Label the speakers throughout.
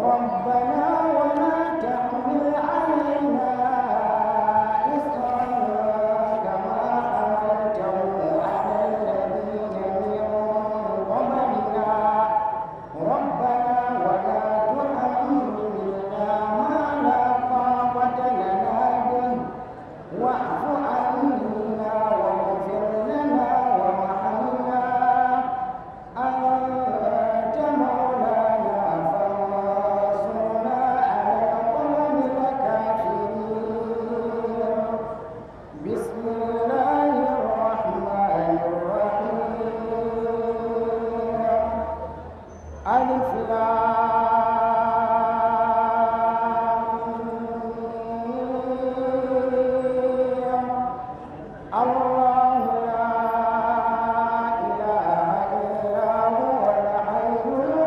Speaker 1: ربنا ولا تحمل علينا إصرا كما حملته على الذين من قبلنا ربنا ولا تحملنا ما لا طاقة لنا به واعف عنا واغفر لنا وارحمنا أنت مولانا فانصرنا على القوم الكافرين بسم الله الرحمن الرحيم ألف لام الله لا إله إلا هو الحي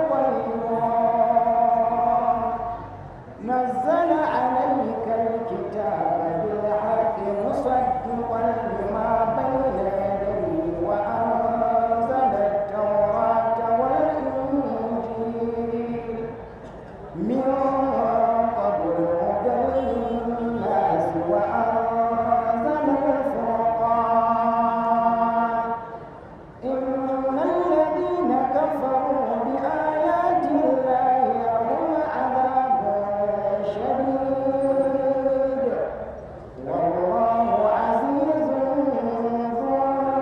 Speaker 1: القيوم نزل عليك الكتاب بالحق مصدقا لما بين يديه وأنزل التوراة والإنجيل من قبل هدى للناس وأنزل الفرقان إن الذين كفروا بآيات الله لهم عذاب شديد والله عزيز ذو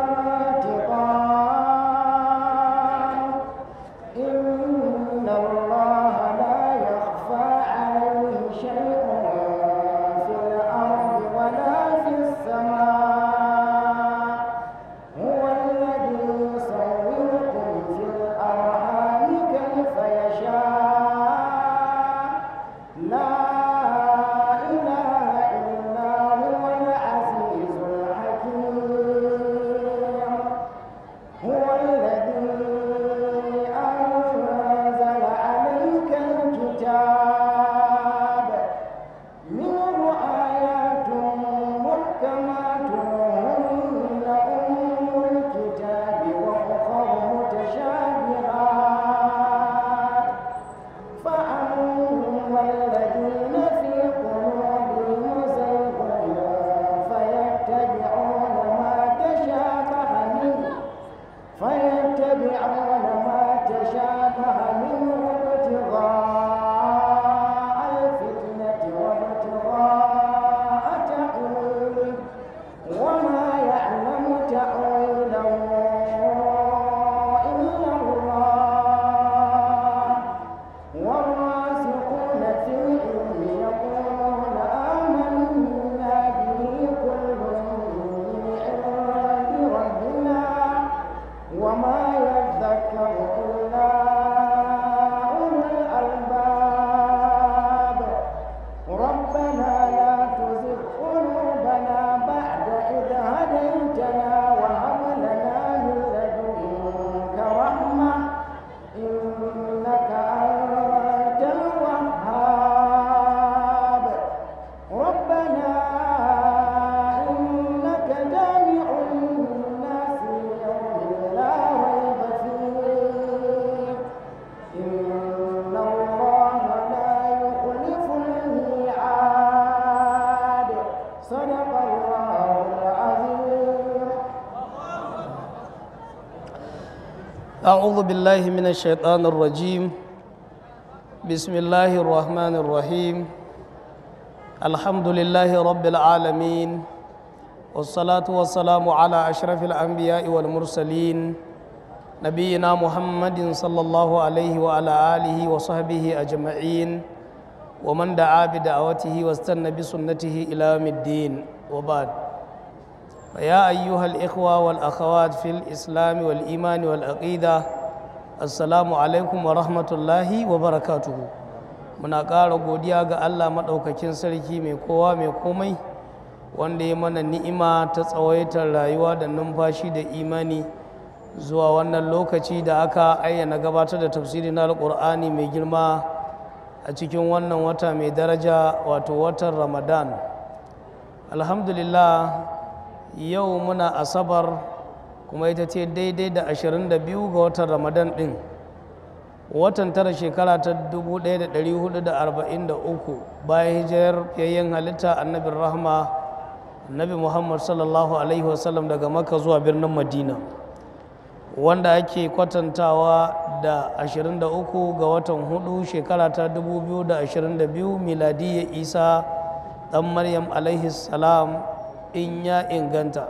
Speaker 1: انتقام إن الله لا يخفى عليه شيء في الأرض ولا في السماء هو الذي يصوركم في الأرحام كيف يشاء لا إله إلا هو العزيز الحكيم هو الذي أنزل عليك الكتاب منه آيات محكمات هن أم الكتاب وأخر متشابهات فأما الذين في قلوبهم زيغ فيتبعون ما تشابه منه فيتبعون ما تشابه منه ابتغاء الفتنة وابتغاء تأويله وما يعلم تأويله إلا الله والراسخون في العلم يقولون آمنا به كل من عند ربنا وما يذكر إلا أولو الألباب ربنا لا تزغ قلوبنا بعد إذ هديتنا وهب لنا من لدنك رحمة إنك أنت الوهاب ربنا إنك جامع الناس ليوم لا ريب فيه إن الله لا يخلف الميعاد صدق الله العظيم
Speaker 2: أعوذ بالله من الشيطان الرجيم بسم الله الرحمن الرحيم الحمد لله رب العالمين والصلاة والسلام على أشرف الأنبياء والمرسلين نبينا محمد صلى الله عليه وعلى آله وصحبه أجمعين ومن دعا بدعوته واستنى بسنته إلى يوم الدين وبعد فيا أيها الإخوة والأخوات في الإسلام والإيمان والعقيدة السلام عليكم ورحمة الله وبركاته muna ƙara godiya ga Allah maɗaukakin sarki mai kowa mai komai wanda ya mana ni'ima ta tsawaitar rayuwa da numfashi da imani zuwa wannan lokaci da aka ayyana gabatar da tafsiri na alƙur'ani mai girma a cikin wannan wata mai daraja wato watan ramadan alhamdulillah yau muna asabar kuma ita ce daidai da 22 ga watan ramadan ɗin watan tara shekara ta 1443 bayan hijirar fiyayyen halitta annabin rahma annabi muhammad sallallahu alaihi wasallam daga makka zuwa birnin madina wanda ake kwatantawa da 23 ga watan hudu shekara ta 2022 miladiyya isa dan maryam alaihi salam in ya inganta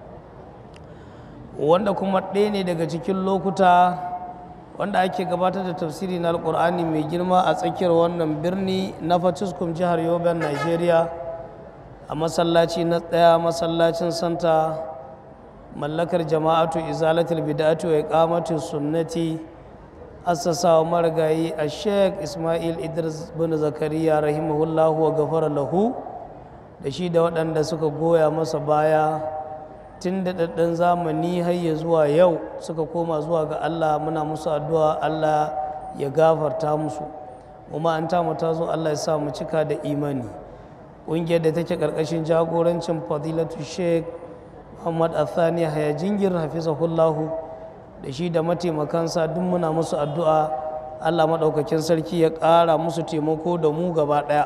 Speaker 2: wanda kuma ɗaya ne daga cikin lokuta wanda ake gabatar da tafsiri na alkur'ani mai girma a tsakiyar wannan birni na fatiskum jihar yoben nigeria a masallaci na ɗaya masallacin santa mallakar jama'atu izalatul bid'atu wa iqamatu sunnati assasawa marigayi a sheikh ismail idris bin zakariya rahimahullahu wa gafara lahu da shi da waɗanda suka goya masa baya tun da ɗaɗɗan zamani har ya zuwa yau suka koma zuwa ga Allah muna musu addu'a Allah ya gafarta musu kuma an tamu ta zo Allah ya sa mu cika da imani ƙungiyar da take ƙarƙashin jagorancin fadilatu sheikh muhammad athani haya jingir hafizahullahu da shi da mataimakansa duk muna musu addu'a Allah maɗaukakin sarki ya ƙara musu taimako da mu gaba ɗaya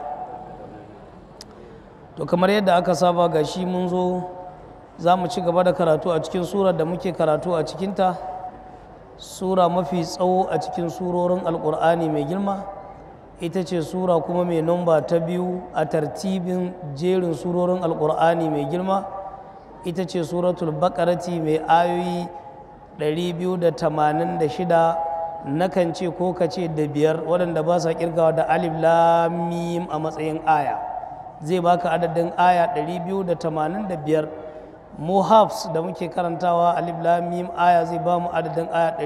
Speaker 2: to kamar yadda aka saba ga shi mun zo za mu ci gaba da karatu a cikin surar da muke karatu a cikinta sura mafi tsawo a cikin surorin alkur'ani mai girma ita ce sura kuma mai nomba ta biyu a tartibin jerin surorin alkur'ani mai girma ita ce suratul bakarati mai ayoyi 286 nakan ce ko ka ce da biyar waɗanda ba sa kirgawa da alif lamim a matsayin aya zai baka adadin aya 285 mu hafs da muke karantawa alif lamim aya zai ba mu adadin aya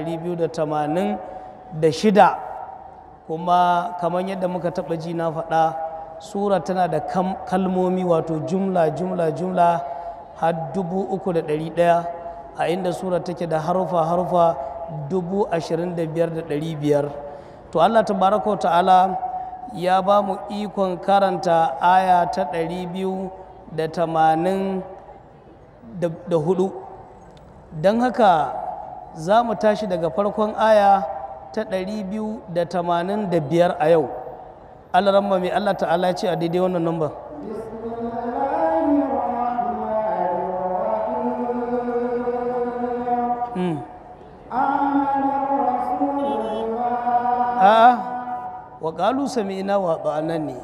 Speaker 2: 286 kuma kamar yadda muka taɓa ji na faɗa sura tana da kalmomi wato jumla jumla jumla har dubu uku da ɗari ɗaya a inda sura take da harufa harufa dubu ashirin da biyar da ɗari biyar to allah tabaraka ta'ala ya ba mu ikon karanta aya ta ɗari biyu da tamanin da hudu don haka za mu tashi daga farkon aya ta ɗari biyu da tamanin da biyar a yau allah ramma mai allah ta'ala ce a daidai wannan number a'a wa ƙalu sami'ina wa ba'anan ne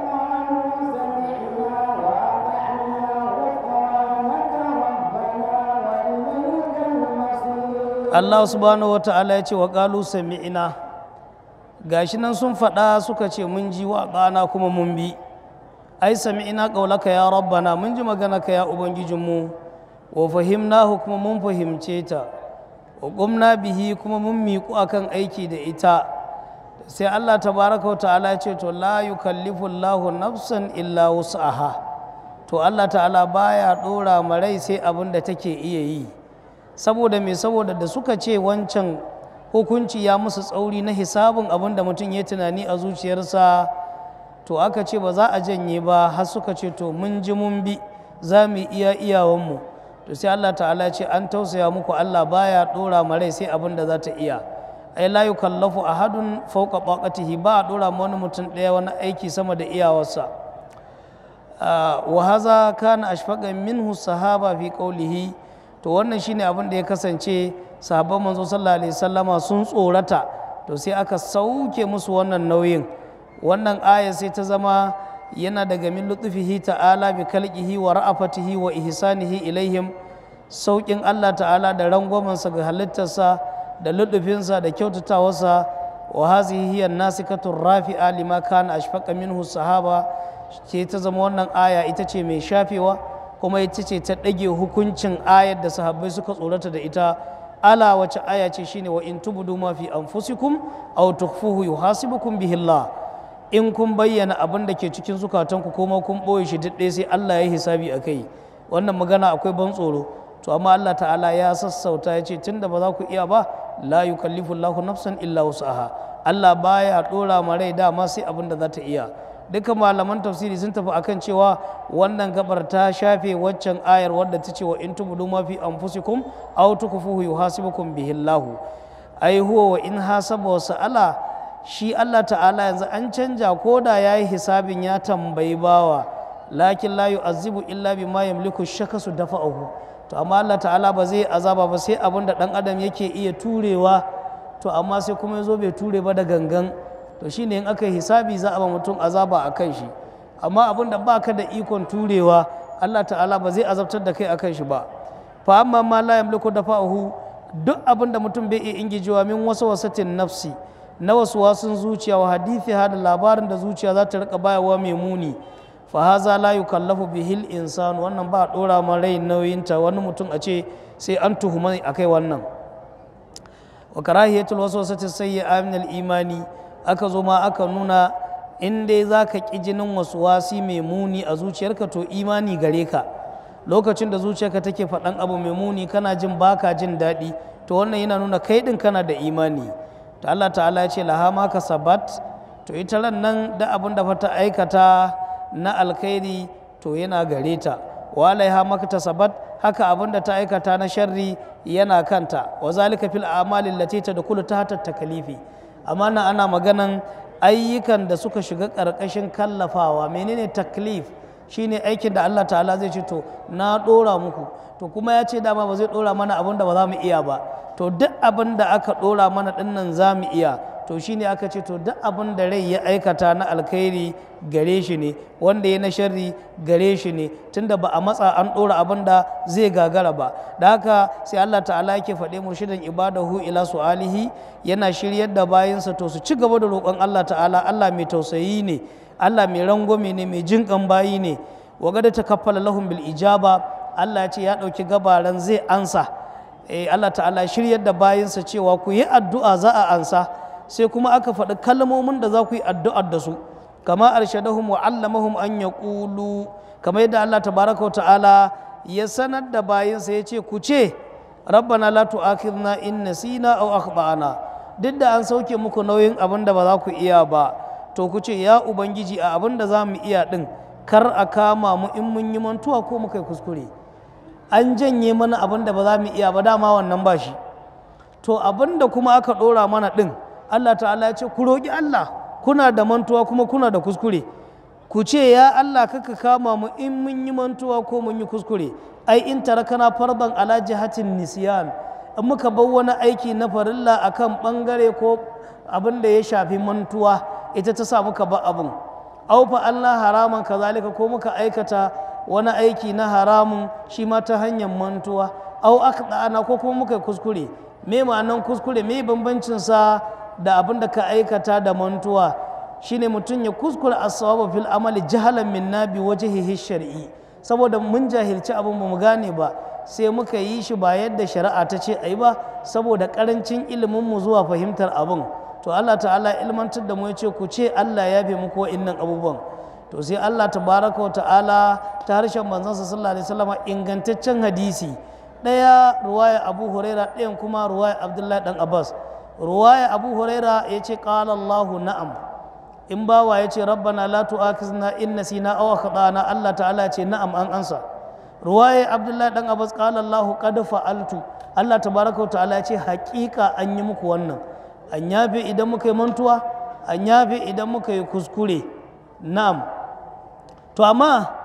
Speaker 2: Allah subhanahu wa ta'ala ya ce wa ƙalu sami'ina gashi nan sun faɗa suka ce mun ji wa ɗana kuma mun bi ai sami'ina ƙaulaka ya rabbana mun ji maganaka ya ubangijinmu wa fahimnahu kuma mun fahimce ta wa ƙumna bihi kuma mun miƙu akan aiki da ita sai Allah tabaraka wa ta'ala ya ce to la yukallifu Allahu nafsan illa wus'aha to Allah ta'ala baya ɗora marai sai abin da take iya yi saboda me saboda da suka ce wancan hukunci ya musu tsauri na hisabin abin da mutum ya tunani a zuciyarsa to aka ce ba za a janye ba har suka ce to mun ji mun bi za mu iya iyawanmu to sai Allah ta'ala ce an tausaya muku Allah baya dora marai sai abin da za ta iya ai la yukallafu ahadun fawqa taqatihi ba a dora ma wani mutum ɗaya wani aiki sama da iyawarsa wa haza kana ashfaqa minhu sahaba fi qawlihi to wannan shine abin da ya kasance sahabban manzo sallallahu alaihi sallama sun tsorata to sai aka sauke musu wannan nauyin wannan aya sai ta zama yana daga min lutfihi ta'ala bi kalqihi wa ra'afatihi wa ihsanihi ilaihim saukin Allah ta'ala da rangwamansa ga halittarsa da lutufinsa da kyautatawarsa wa hazihi hiya nasikatur rafi'a lima kana ashfaqa minhu sahaba ce ta zama wannan aya ita ce mai shafewa kuma ita ce ta ɗage hukuncin ayar da sahabbai suka tsorata da ita ala wace aya ce shine wa in tubudu ma fi anfusikum aw tukhfuhu yuhasibukum bihi Allah in kun bayyana abin da ke cikin zukatanku kuma kun ɓoye shi duk ɗaya sai Allah ya hisabi a kai wannan magana akwai ban tsoro to amma Allah ta'ala ya sassauta ya ce tunda ba za ku iya ba la yukallifu Allahu nafsan illa wus'aha Allah baya dora ma rai dama sai abin da za ta iya duka malaman tafsiri sun tafi akan cewa wannan gabar ta shafe waccan ayar wadda ta ce wa in tubudu ma fi anfusikum aw tukfuhu yuhasibukum bihi Allah ai huwa wa in hasaba wa sa'ala shi Allah ta'ala yanzu an canja ko da ya yi hisabin ya tambayi bawa lakin la yu'azzibu illa bima yamliku shakasu dafa'ahu to amma Allah ta'ala ba zai azaba ba sai abin da dan adam yake iya turewa to amma sai kuma ya zo bai ture ba da gangan to shine in aka yi hisabi za a ba mutum azaba a kan shi amma abin da baka da ikon turewa Allah ta'ala ba zai azabtar da kai a kan shi ba fa amma ma la yamliku dafa'ahu duk abin da mutum bai iya ingijewa min wasu wasatin nafsi na wasu wasun zuciya wa hadithi da labarin da zuciya za ta rika bayarwa mai muni fa haza la yukallafu bihil insan wannan ba dora ma rai nauyinta wani mutum a ce sai an tuhuma akai wannan wa karahiyatul waswasati sayyi'a min al-imani aka zo ma aka nuna in dai zaka ki jinin wasi mai muni a zuciyarka to imani gare ka lokacin da zuciyarka take faɗan abu mai muni kana jin baka jin daɗi to wannan yana nuna kai ɗin kana da imani to Allah ta'ala ya ce laha ma sabat to ita ran nan da abin da ta aikata na alkhairi to yana gare ta wa alaiha maka sabat haka abin da ta aikata na sharri yana kanta wa zalika fil a'mali allati tadkhulu tahta takalifi amma nan ana maganan ayyukan da suka shiga ƙarƙashin kallafawa menene taklif shine aikin da Allah ta'ala zai ce to na ɗora muku to kuma ya ce dama ba zai ɗora mana abin da ba za mu iya ba to duk abin da aka ɗora mana ɗinnan za mu iya to shine aka ce to duk abin da rai ya aikata na alkhairi gare shi ne wanda ya na sharri gare shi ne tunda ba a matsa an ɗora abin da zai gagara ba da haka sai Allah ta'ala yake faɗe murshidan ibadahu ila su'alihi yana shiryar da bayinsa to su ci gaba da roƙon Allah ta'ala Allah mai tausayi ne Allah mai rangwame ne mai jinƙan bayi ne wa gada ta kaffala lahum bil ijaba Allah ya ce ya ɗauki gabaran zai ansa eh Allah ta'ala shiryar da bayinsa cewa ku yi addu'a za a ansa sai kuma aka faɗi kalmomin da za ku yi addu'ar da su kama arshadahum wa allamahum an yaqulu kamar yadda Allah tabaraka wa ta'ala ya sanar da bayinsa ya ce ku ce rabbana la tu'akhidna in nasina aw akhtana duk da an sauke muku nauyin abin da ba za ku iya ba to ku ce ya ubangiji a abin da za mu iya ɗin kar a kama mu in mun yi mantuwa ko muka yi kuskure an janye mana abin da ba za mu iya ba dama wannan ba shi to abin da kuma aka ɗora mana ɗin allah ta'ala ya ce ku roƙi allah kuna da mantuwa kuma kuna da kuskure ku ce ya allah kaka kama mu in mun yi mantuwa ko mun yi kuskure ai in tarakana farban ala jihatin nisiyan in muka bar wani aiki na farilla akan bangare ko abin da ya shafi mantuwa ita ta sa muka ba abin aufa Allah haraman kazalika ko muka aikata wani aiki na haramun shi ma ta hanyar mantuwa au ana ko kuma muka kuskure me ma'anan kuskure me bambancin sa da abin da ka aikata da mantuwa shine mutum ya kuskure as-sawaba fil amali jahalan min nabi wajhihi shar'i saboda mun jahilci abin ba mu gane ba sai muka yi shi ba yadda shari'a ta ce ayi ba saboda karancin ilimin mu zuwa fahimtar abin to Allah ta'ala ilmantar da mu ya ce ku ce Allah ya fi muku wa'innan abubuwan to sai Allah tabaraka wa ta'ala ta harshen manzansa sallallahu alaihi wasallam ingantaccen hadisi ɗaya ruwaya Abu Huraira ɗayan kuma ruwaya Abdullahi dan Abbas ruwaya Abu Huraira ya ce qala Allah na'am in bawa ya ce rabbana la tu'akhizna in nasina aw akhtana Allah ta'ala ya ce na'am an ansa ruwaya Abdullahi dan Abbas qala Allah qad fa'altu Allah tabaraka wa ta'ala ya ce haƙiƙa an yi muku wannan an yafe idan muka yi mantuwa an yafe idan muka yi kuskure na'am to amma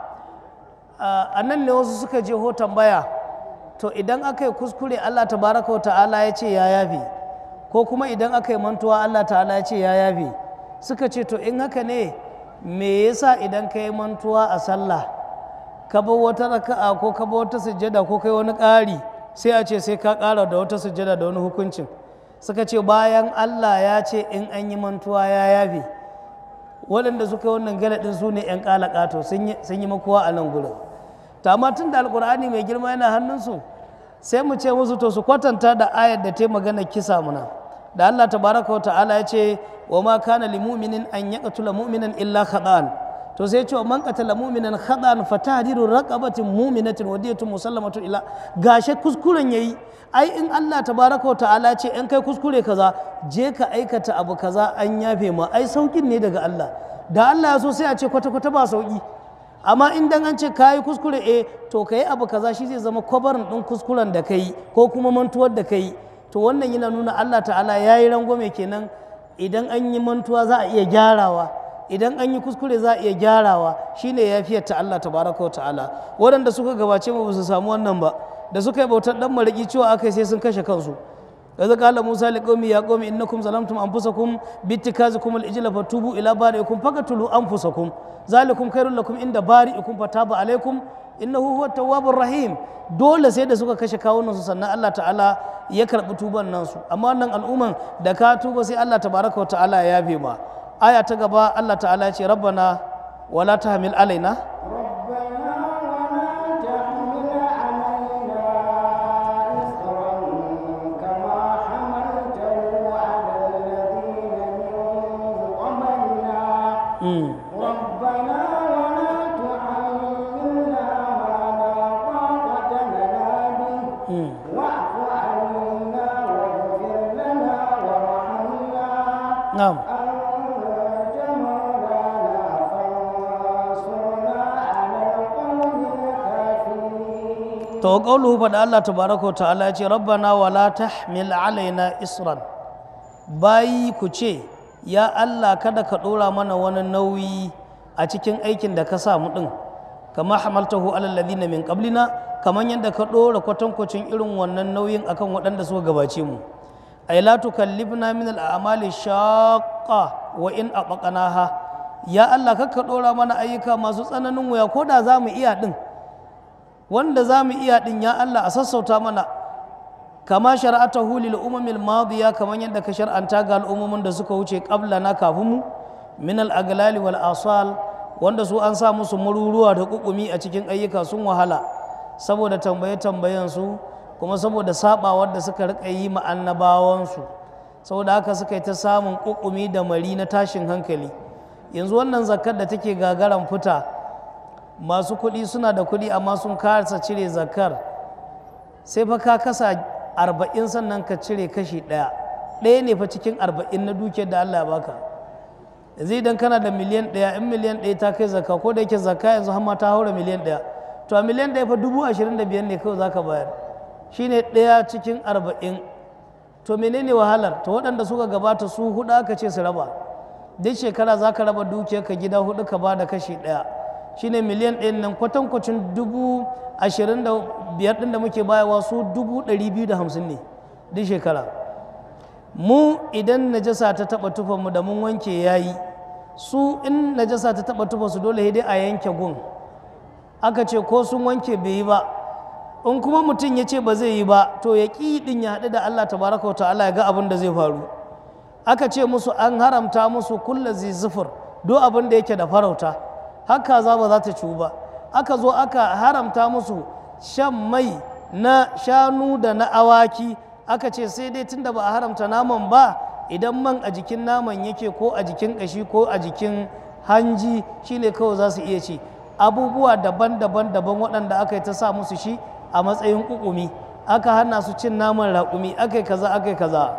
Speaker 2: a nan ne wasu suka je ho tambaya to idan aka yi kuskure allah tabaraka wa ta'ala ya ce ya yafe ko kuma idan aka yi mantuwa allah ta'ala ya ce ya yafe suka ce to in haka ne me yasa idan ka yi mantuwa a sallah ka bar wata raka'a ko ka bar wata sujjada ko kai wani ƙari sai a ce sai ka ƙara da wata sujjada da wani hukuncin suka ce bayan Allah ya ce in an yi mantuwa ya yafe waɗanda suka yi wannan galadin su ne 'yan ƙalaƙato sun yi makuwa a nan gurin ta amma tun da alƙur'ani mai girma yana hannunsu sai mu ce musu to su kwatanta da ayar da ta yi magana kisa muna da Allah tabaraka wa ta'ala ya ce wa ma kana li mu'minin an yaqtula mu'minan illa khata'an to sai ce wa man qatala mu'minan khata'an fa tahdiru raqabatin mu'minatin wa diyatun musallamatun ila gashe kuskuren yayi ai in Allah tabaraka wa ta'ala ce in kai kuskure kaza je ka aikata abu kaza an yafe ma ai saukin ne daga Allah da Allah ya so sai a ce kwata kwata ba sauki amma in dan an ce kayi kuskure eh to kai abu kaza shi zai zama kwabarin din kuskuren da kai ko kuma mantuwar da kai to wannan yana nuna Allah ta'ala ya yi rangwame kenan idan an yi mantuwa za a iya gyarawa idan an yi kuskure za a iya gyarawa shine yafiyar ta Allah tabaraka wa ta'ala waɗanda suka gabace mu ba su samu wannan ba da suka yi bautar dan mariki cewa aka sai sun kashe kansu kaza qala musa liqaumi ya qaumi innakum zalamtum anfusakum bittikazikum al-ijla fatubu ila bari'ikum faqatulu anfusakum zalikum khairul lakum inda bari'ikum fataba alaikum innahu huwa tawwabur rahim dole sai da suka kashe kawunan su sannan Allah ta'ala ya karbi tuban nan su amma wannan al'umman da ka tuba sai Allah tabaraka wa ta'ala ya yafe ma aya ta gaba Allah ta'ala ya ce rabbana wala tahmil alaina
Speaker 1: ربنا ولا تحملنا ما لا طاقة لنا به واعف عنا واغفر لنا وارحمنا
Speaker 2: na'am
Speaker 1: أنت مولانا فانصرنا على القوم الكافرين
Speaker 2: to qawluhu fa da Allah tabaraka wa ta'ala ya ce rabbana wala tahmil alaina isran bayi ku ce ya Allah kada ka dora mana wani nauyi a cikin aikin da ka sa mu din kama hamaltahu alal ladina min qablina kaman yadda ka dora kwatankwacin irin wannan nauyin akan waɗanda suka gabace mu ay la tukallibna min al a'mali shaqqa wa in aqaqnaha ya Allah kakka dora mana ayyuka masu tsananin wuya ko da za mu iya din wanda za mu iya ɗin ya Allah a sassauta mana kama shara'atahu lil umamil madiya kamar yadda ka shar'anta ga al'ummomin da suka wuce na kafin mu min al aglali wal asal wanda su an sa musu maruruwa da kukumi a cikin ayyuka sun wahala saboda tambaye tambayen su kuma saboda sabawar da suka rika yi ma annabawan su saboda haka suka yi ta samun kukumi da mari na tashin hankali yanzu wannan zakkar da take gagaran fita masu kuɗi suna da kuɗi amma sun kasa cire zakar sai fa ka kasa arba'in sannan ka cire kashi ɗaya ɗaya ne fa cikin arba'in na dukiyar da Allah ya baka yanzu idan kana da miliyan ɗaya in miliyan ɗaya ta kai zakka ko da yake zakka yanzu har ma ta haura miliyan ɗaya to a miliyan ɗaya fa dubu ashirin da biyar ne kawai zaka bayar shine ɗaya cikin arba'in to menene wahalar to waɗanda suka gabata su huɗu aka ce su raba duk shekara za ka raba dukiyarka gida huɗu ka ba da kashi ɗaya shine miliyan ɗin nan kwatankwacin dubu ashirin da biyar ɗin da muke bayarwa su dubu ɗari biyu da hamsin ne duk shekara mu idan najasa ta taɓa tufanmu da mun wanke yayi su in najasa ta taɓa tufa su dole dai a yanke gun aka ce ko sun wanke bai yi ba in kuma mutum ya ce ba zai yi ba to ya ƙi ɗin ya haɗu da Allah tabaraka wa ta'ala ya ga abin da zai faru aka ce musu an haramta musu kulla zai zufur duk abin da yake da farauta haka za ba za ta ciwu ba aka zo aka haramta musu shan mai na shanu da na awaki aka ce sai dai tunda ba a haramta naman ba idan man a jikin naman yake ko a jikin ƙashi ko a jikin hanji shine kawai za su iya ci abubuwa daban-daban daban waɗanda aka yi ta sa musu shi a matsayin ƙuƙumi aka hana su cin naman raƙumi aka yi kaza aka yi kaza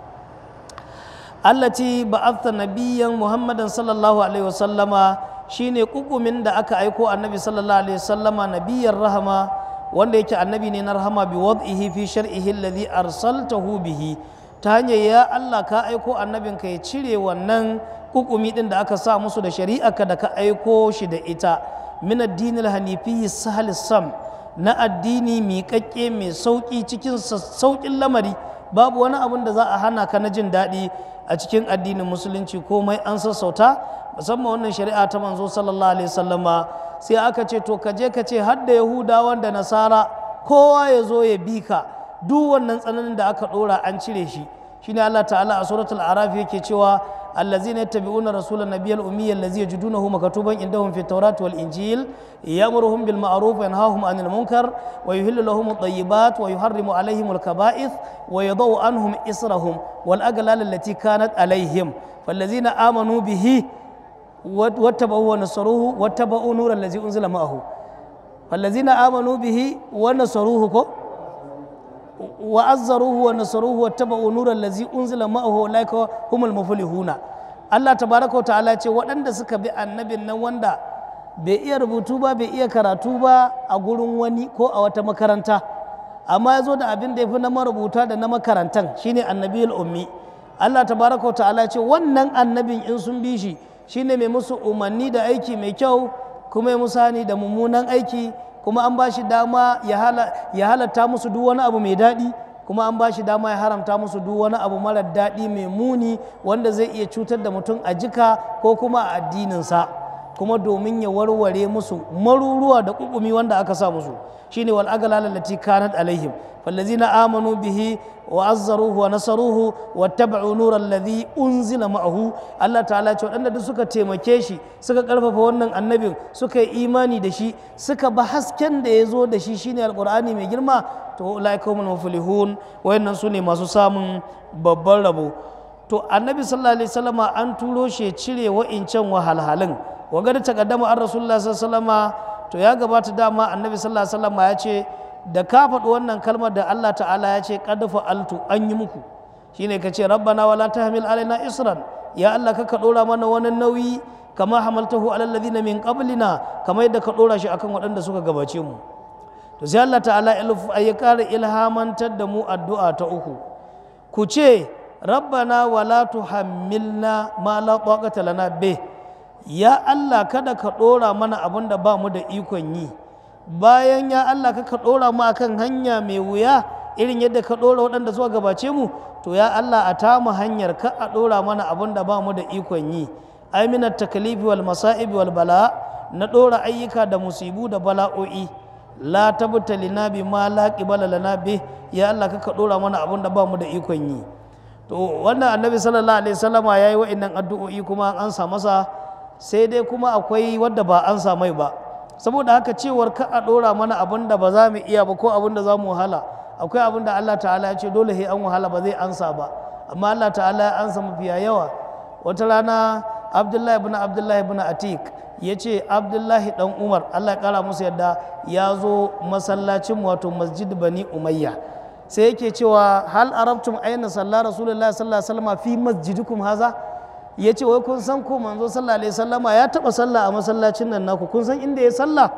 Speaker 2: allati ba'atha nabiyyan muhammadan sallallahu alaihi wasallama shine kukumin da aka aiko annabi sallallahu alaihi wasallama nabiyyar rahama wanda yake annabi ne na rahama bi wad'ihi fi shar'ihi alladhi arsaltahu bihi ta hanyar ya Allah ka aiko annabinka ya cire wannan kukumi din da aka sa musu da shari'arka da ka aiko shi da ita min addini hanifiyyi sahal sam na addini miƙaƙƙe mai sauƙi cikin sauƙin lamari babu wani abin da za a hana ka na jin daɗi a cikin addinin musulunci komai an sassauta musamman wannan shari'a ta manzo sallallahu alaihi wasallama sai aka ce to ka je ka ce har da yahudawan da nasara kowa ya zo ya bi ka duk wannan tsananin da aka ɗora an cire shi shine Allah ta'ala a suratul araf yake cewa allazina yattabi'una rasulan nabiyyal ummiyya allazi yajidunahu maktuban indahum fit tawrat wal injil ya'muruhum bil ma'ruf wa yanhahum 'anil munkar wa yuhillu lahum at-tayyibat wa yuharrimu 'alayhim al-kaba'ith wa yadau anhum israhum wal aghlal allati kanat 'alayhim fallazina amanu bihi واتبعوا ونصروه واتبعوا نور الذي انزل معه فالذين امنوا به ونصروه كو وعزروه ونصروه واتبعوا نور الذي انزل معه اولئك هم المفلحون Allah tabaraka ta'ala ce waɗanda suka bi annabin nan wanda bai iya rubutu ba bai iya karatu ba a gurin wani ko a wata makaranta amma ya zo da abin da ya fi na marubuta da na makarantan shine annabiyul ummi Allah tabaraka wa ta'ala ya ce wannan annabin in sun bi shi shine mai musu umarni da aiki mai kyau kuma ya musu hani da mummunan aiki kuma an ba shi dama ya hala- ya halatta musu duk wani abu mai daɗi kuma an ba shi dama ya haramta musu duk wani abu marar daɗi mai muni wanda zai iya cutar da mutum a jika ko kuma a addininsa kuma domin ya warware musu maruruwa da kukumi wanda aka sa musu shine wal aghlal allati kanat alaihim fallazina amanu bihi wa azzaruhu wa nasaruhu wattaba'u nura alladhi unzila ma'ahu Allah ta'ala ce waɗanda duk suka taimake shi suka karfafa wannan annabin suka yi imani da shi suka ba hasken da ya zo da shi shine alqur'ani mai girma to ulaika humul muflihun wayannan su ne masu samun babban rabo to annabi sallallahu alaihi wasallama an turo shi ya cire wa'incan wahalhalun waga da takaddama an rasulullah sallallahu alaihi wasallama to ya gabata dama annabi sallallahu alaihi wasallama ya ce da ka faɗi wannan kalmar da Allah ta'ala ya ce qad fa'altu an yi muku shine ka ce rabbana wala tahmil alaina isran ya Allah ka ka dora mana wani nauyi kama hamaltahu alal ladina min qablina kamar yadda ka dora shi akan waɗanda suka gabace mu to sai Allah ta'ala ya ƙara ilhamantar da mu addu'a ta uku ku ce rabbana wala tuhammilna ma la taqata lana bih ya Allah kada ka ɗora mana abin da ba mu da ikon yi bayan ya Allah ka ka ɗora mu akan hanya mai wuya irin yadda ka ɗora waɗanda zuwa gabace mu to ya Allah a tamu hanyar ka a ɗora mana abin da ba mu da ikon yi aminat takalifi wal masa'ibi wal bala na ɗora ayyuka da musibu da bala'o'i la tabtalina bi ma la qibala lana bi ya Allah ka ka ɗora mana abin da ba mu da ikon yi to wannan annabi sallallahu alaihi wasallama yayi wa'annan addu'o'i kuma an sa masa sai dai kuma akwai wadda ba an samai ba saboda haka cewar ka a ɗora mana abin da ba za mu iya ba ko abin da za mu wahala akwai abin da Allah ta'ala ya ce dole sai an wahala ba zai ansa ba amma Allah ta'ala ya ansa mafiya yawa wata rana Abdullahi ibn Abdullahi ibn Atik ya ce Abdullahi dan Umar Allah ya kara musu yadda ya zo masallacin wato Masjid Bani Umayya sai yake cewa hal arabtum aina sallah rasulullahi sallallahu alaihi wasallam fi masjidikum haza ya ce wai kun san ko manzo sallallahu alaihi sallama ya taba sallah a masallacin nan naku kun san inda ya sallah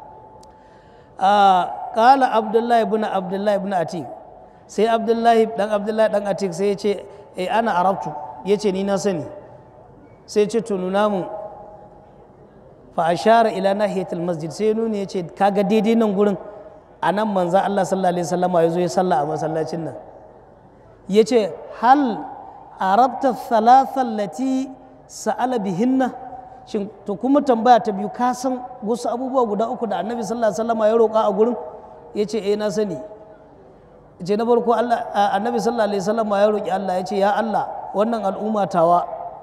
Speaker 2: a kala abdullahi ibn abdullahi ibn atik sai abdullahi dan abdullahi dan atik sai ya ce eh ana arabtu ya ce ni na sani sai ya ce to nuna mun fa ashara ila nahiyatul masjid sai nuni ya ce kaga daidai nan gurin a nan manzo Allah sallallahu alaihi wasallama ya zo ya sallah a masallacin nan ya ce hal arabta thalathan lati sa'ala bihinna shin to kuma tambaya ta biyu ka san wasu abubuwa guda uku da annabi sallallahu alaihi wasallam ya roƙa a gurin ya ce eh na sani ce na farko Allah annabi sallallahu alaihi wasallam ya roƙi Allah ya ce ya Allah wannan al'umma tawa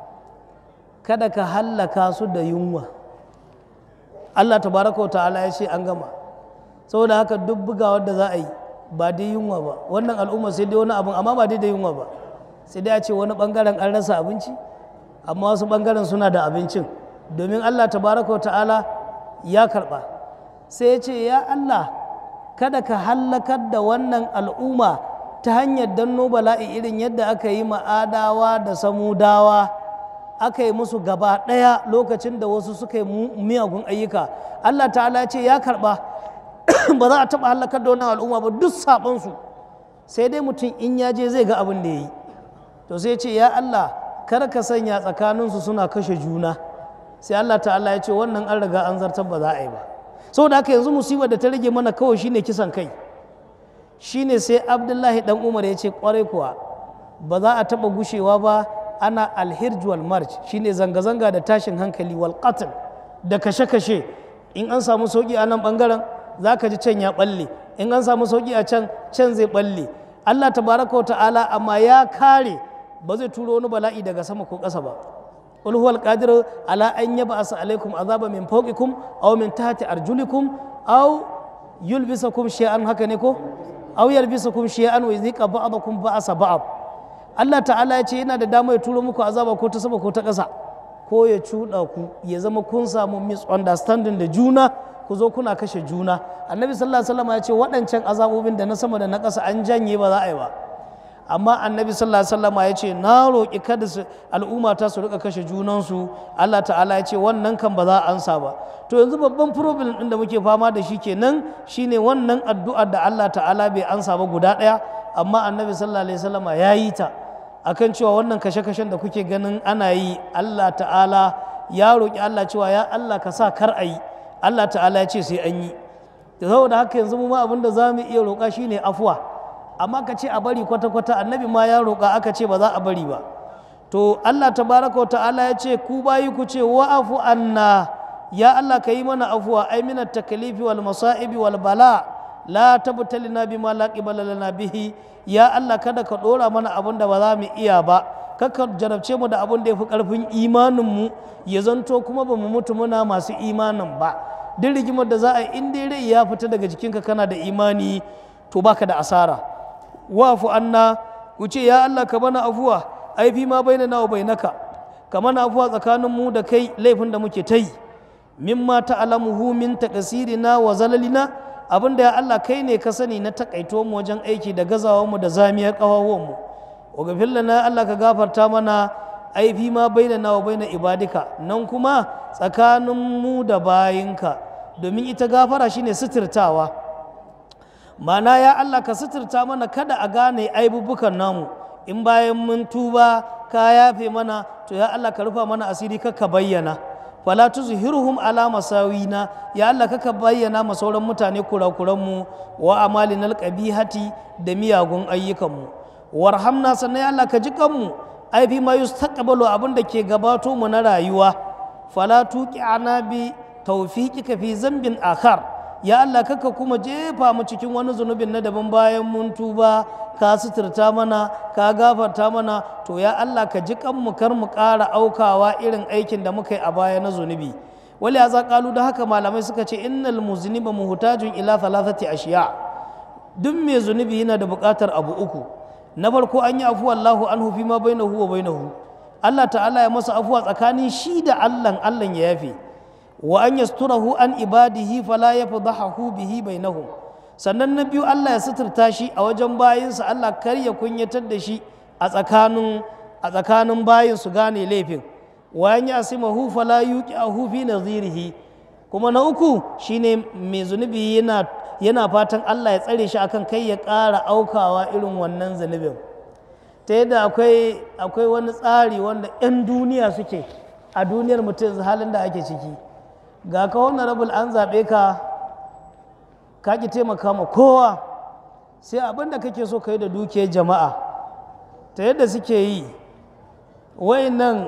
Speaker 2: kada ka hallaka su da yunwa Allah tabaraka wa ta'ala ya ce an gama saboda haka duk bugawar da za a yi ba dai yunwa ba wannan al'umma sai dai wani abun amma ba dai da yunwa ba sai dai a ce wani bangaren an rasa abinci amma wasu bangaren suna da abincin domin allah tabaraka wa ta'ala ya karba sai ya ce ya allah kada ka hallakar da wannan al'umma ta hanyar danno bala'i irin yadda aka yi ma'adawa da samudawa aka yi musu gaba ɗaya lokacin da wasu suka yi miyagun ayyuka allah ta'ala ya ce ya karba ba za a taɓa hallakar da wannan al'umma ba duk saɓonsu sai dai mutum in ya je zai ga abin da ya yi to sai ce ya Allah kar ka sanya tsakaninsu suna kashe juna sai Allah ta'ala ya ce wannan an riga an zartar ba za a yi ba saboda haka yanzu musibar da ta rage mana kawai shine kisan kai shine sai Abdullahi dan Umar ya ce kwarai kuwa ba za a taba gushewa ba ana alhirj wal marj shine zanga-zanga da tashin hankali wal qatl da kashe-kashe in an samu sauki a nan bangaren za ka ji can ya balle in an samu sauki a can can zai balle Allah tabaraka wa ta'ala amma ya kare ba zai turo wani bala'i daga sama ko ƙasa ba qul huwal qadir ala an yab'asa alaikum azaba min fawqikum aw min tahti arjulikum aw yulbisakum shay'an haka ne ko aw yalbisakum shay'an wa yuzika ba'dakum ba'sa ba'd Allah ta'ala ya ce yana da dama ya turo muku azaba ko ta sama ko ta ƙasa ko ya cuɗa ku ya zama kun samu misunderstanding da juna ku zo kuna kashe juna annabi sallallahu alaihi wasallam ya ce waɗancan azabobin da na sama da na ƙasa an janye ba za a yi ba amma annabi sallallahu alaihi wasallama ya ce na roƙi kada su al'umma ta su rika kashe junansu Allah ta'ala ya ce wannan kan ba za a ansa ba to yanzu babban problem ɗin da muke fama da shi kenan shine wannan addu'ar da Allah ta'ala bai ansa ba guda ɗaya amma annabi sallallahu alaihi wasallama ya yi ta akan cewa wannan kashe-kashen da kuke ganin ana yi Allah ta'ala ya roƙi Allah cewa ya Allah ka sa kar a yi Allah ta'ala ya ce sai an yi da saboda haka yanzu mu ma abin da za mu iya roƙa shine afuwa amma ka ce a bari kwata-kwata annabi ma ya roƙa aka ce ba za a bari ba to Allah tabaraka wa ta'ala ya ce ku bayi ku ce wa'afu anna ya Allah ka yi mana afuwa ai minat takalifi wal masa'ibi wal bala la tabtalina bima la qibala lana bihi ya Allah kada ka dora mana abin da ba za mu iya ba kaka jarabce mu da abin da ya fi karfin imanin mu ya zanto kuma ba mu mutu muna masu imanin ba duk rigimar da za a yi in dai rai ya fita daga jikinka kana da imani to baka da asara wafu anna ku ce ya Allah ka mana afuwa ai fi ma bainana wa bainaka ka mana afuwa tsakanin mu da kai laifin da muke ta yi mimma ta'lamuhu min taqsirina wa zalalina abinda ya Allah kai ne ka sani na takaito mu wajen aiki da gazawar mu da zamiyar kawawan mu wa gafir lana Allah ka gafarta mana ai fi ma bainana wa baina ibadika nan kuma tsakanin mu da bayinka domin ita gafara shine suturtawa mana ya Allah ka suturta mana kada a gane aibubukan namu in bayan mun tuba ka yafe mana to ya Allah ka rufa mana asiri ka bayyana fala tuzhiruhum ala masawina ya Allah ka bayyana ma sauran mutane kurakuran mu wa amalinal qabihati da miyagun ayyukan mu warhamna sannan ya Allah ka ji kanmu ai fi ma yustaqbalu abin da ke gabato mu na rayuwa fala tuqi'ana bi tawfiqika fi zambin akhar ya Allah kaka kuma jefa mu cikin wani zunubin na daban bayan mun tuba ka suturta mana ka gafarta mana to ya Allah ka ji mu kar mu ƙara aukawa irin aikin da muka yi a baya na zunubi wali ya kalu da haka malamai suka ce innal muzniba muhtajun ila thalathati ashiya duk mai zunubi yana da buƙatar abu uku na farko an yi afuwa Allahu anhu fi ma bainahu wa bainahu Allah ta'ala ya masa afuwa tsakanin shi da Allah Allah ya yafe wa an yasturahu an ibadihi fala yafdahu bihi bainahum sannan na biyu Allah ya suturta shi a wajen bayinsa Allah kar ya kunyatar da shi a tsakanin a tsakanin bayin su gane laifin wa an yasimahu fala yuqiahu fi nazirihi kuma na uku shine mai zunubi yana yana fatan Allah ya tsare shi akan kai ya ƙara aukawa irin wannan zunubin ta yadda akwai akwai wani tsari wanda 'yan duniya suke a duniyar mutum halin da ake ciki ga ka wannan rabul an zaɓe ka ka ki taimaka ma kowa sai abin da kake so ka yi da dukiyar jama'a ta yadda suke yi wayannan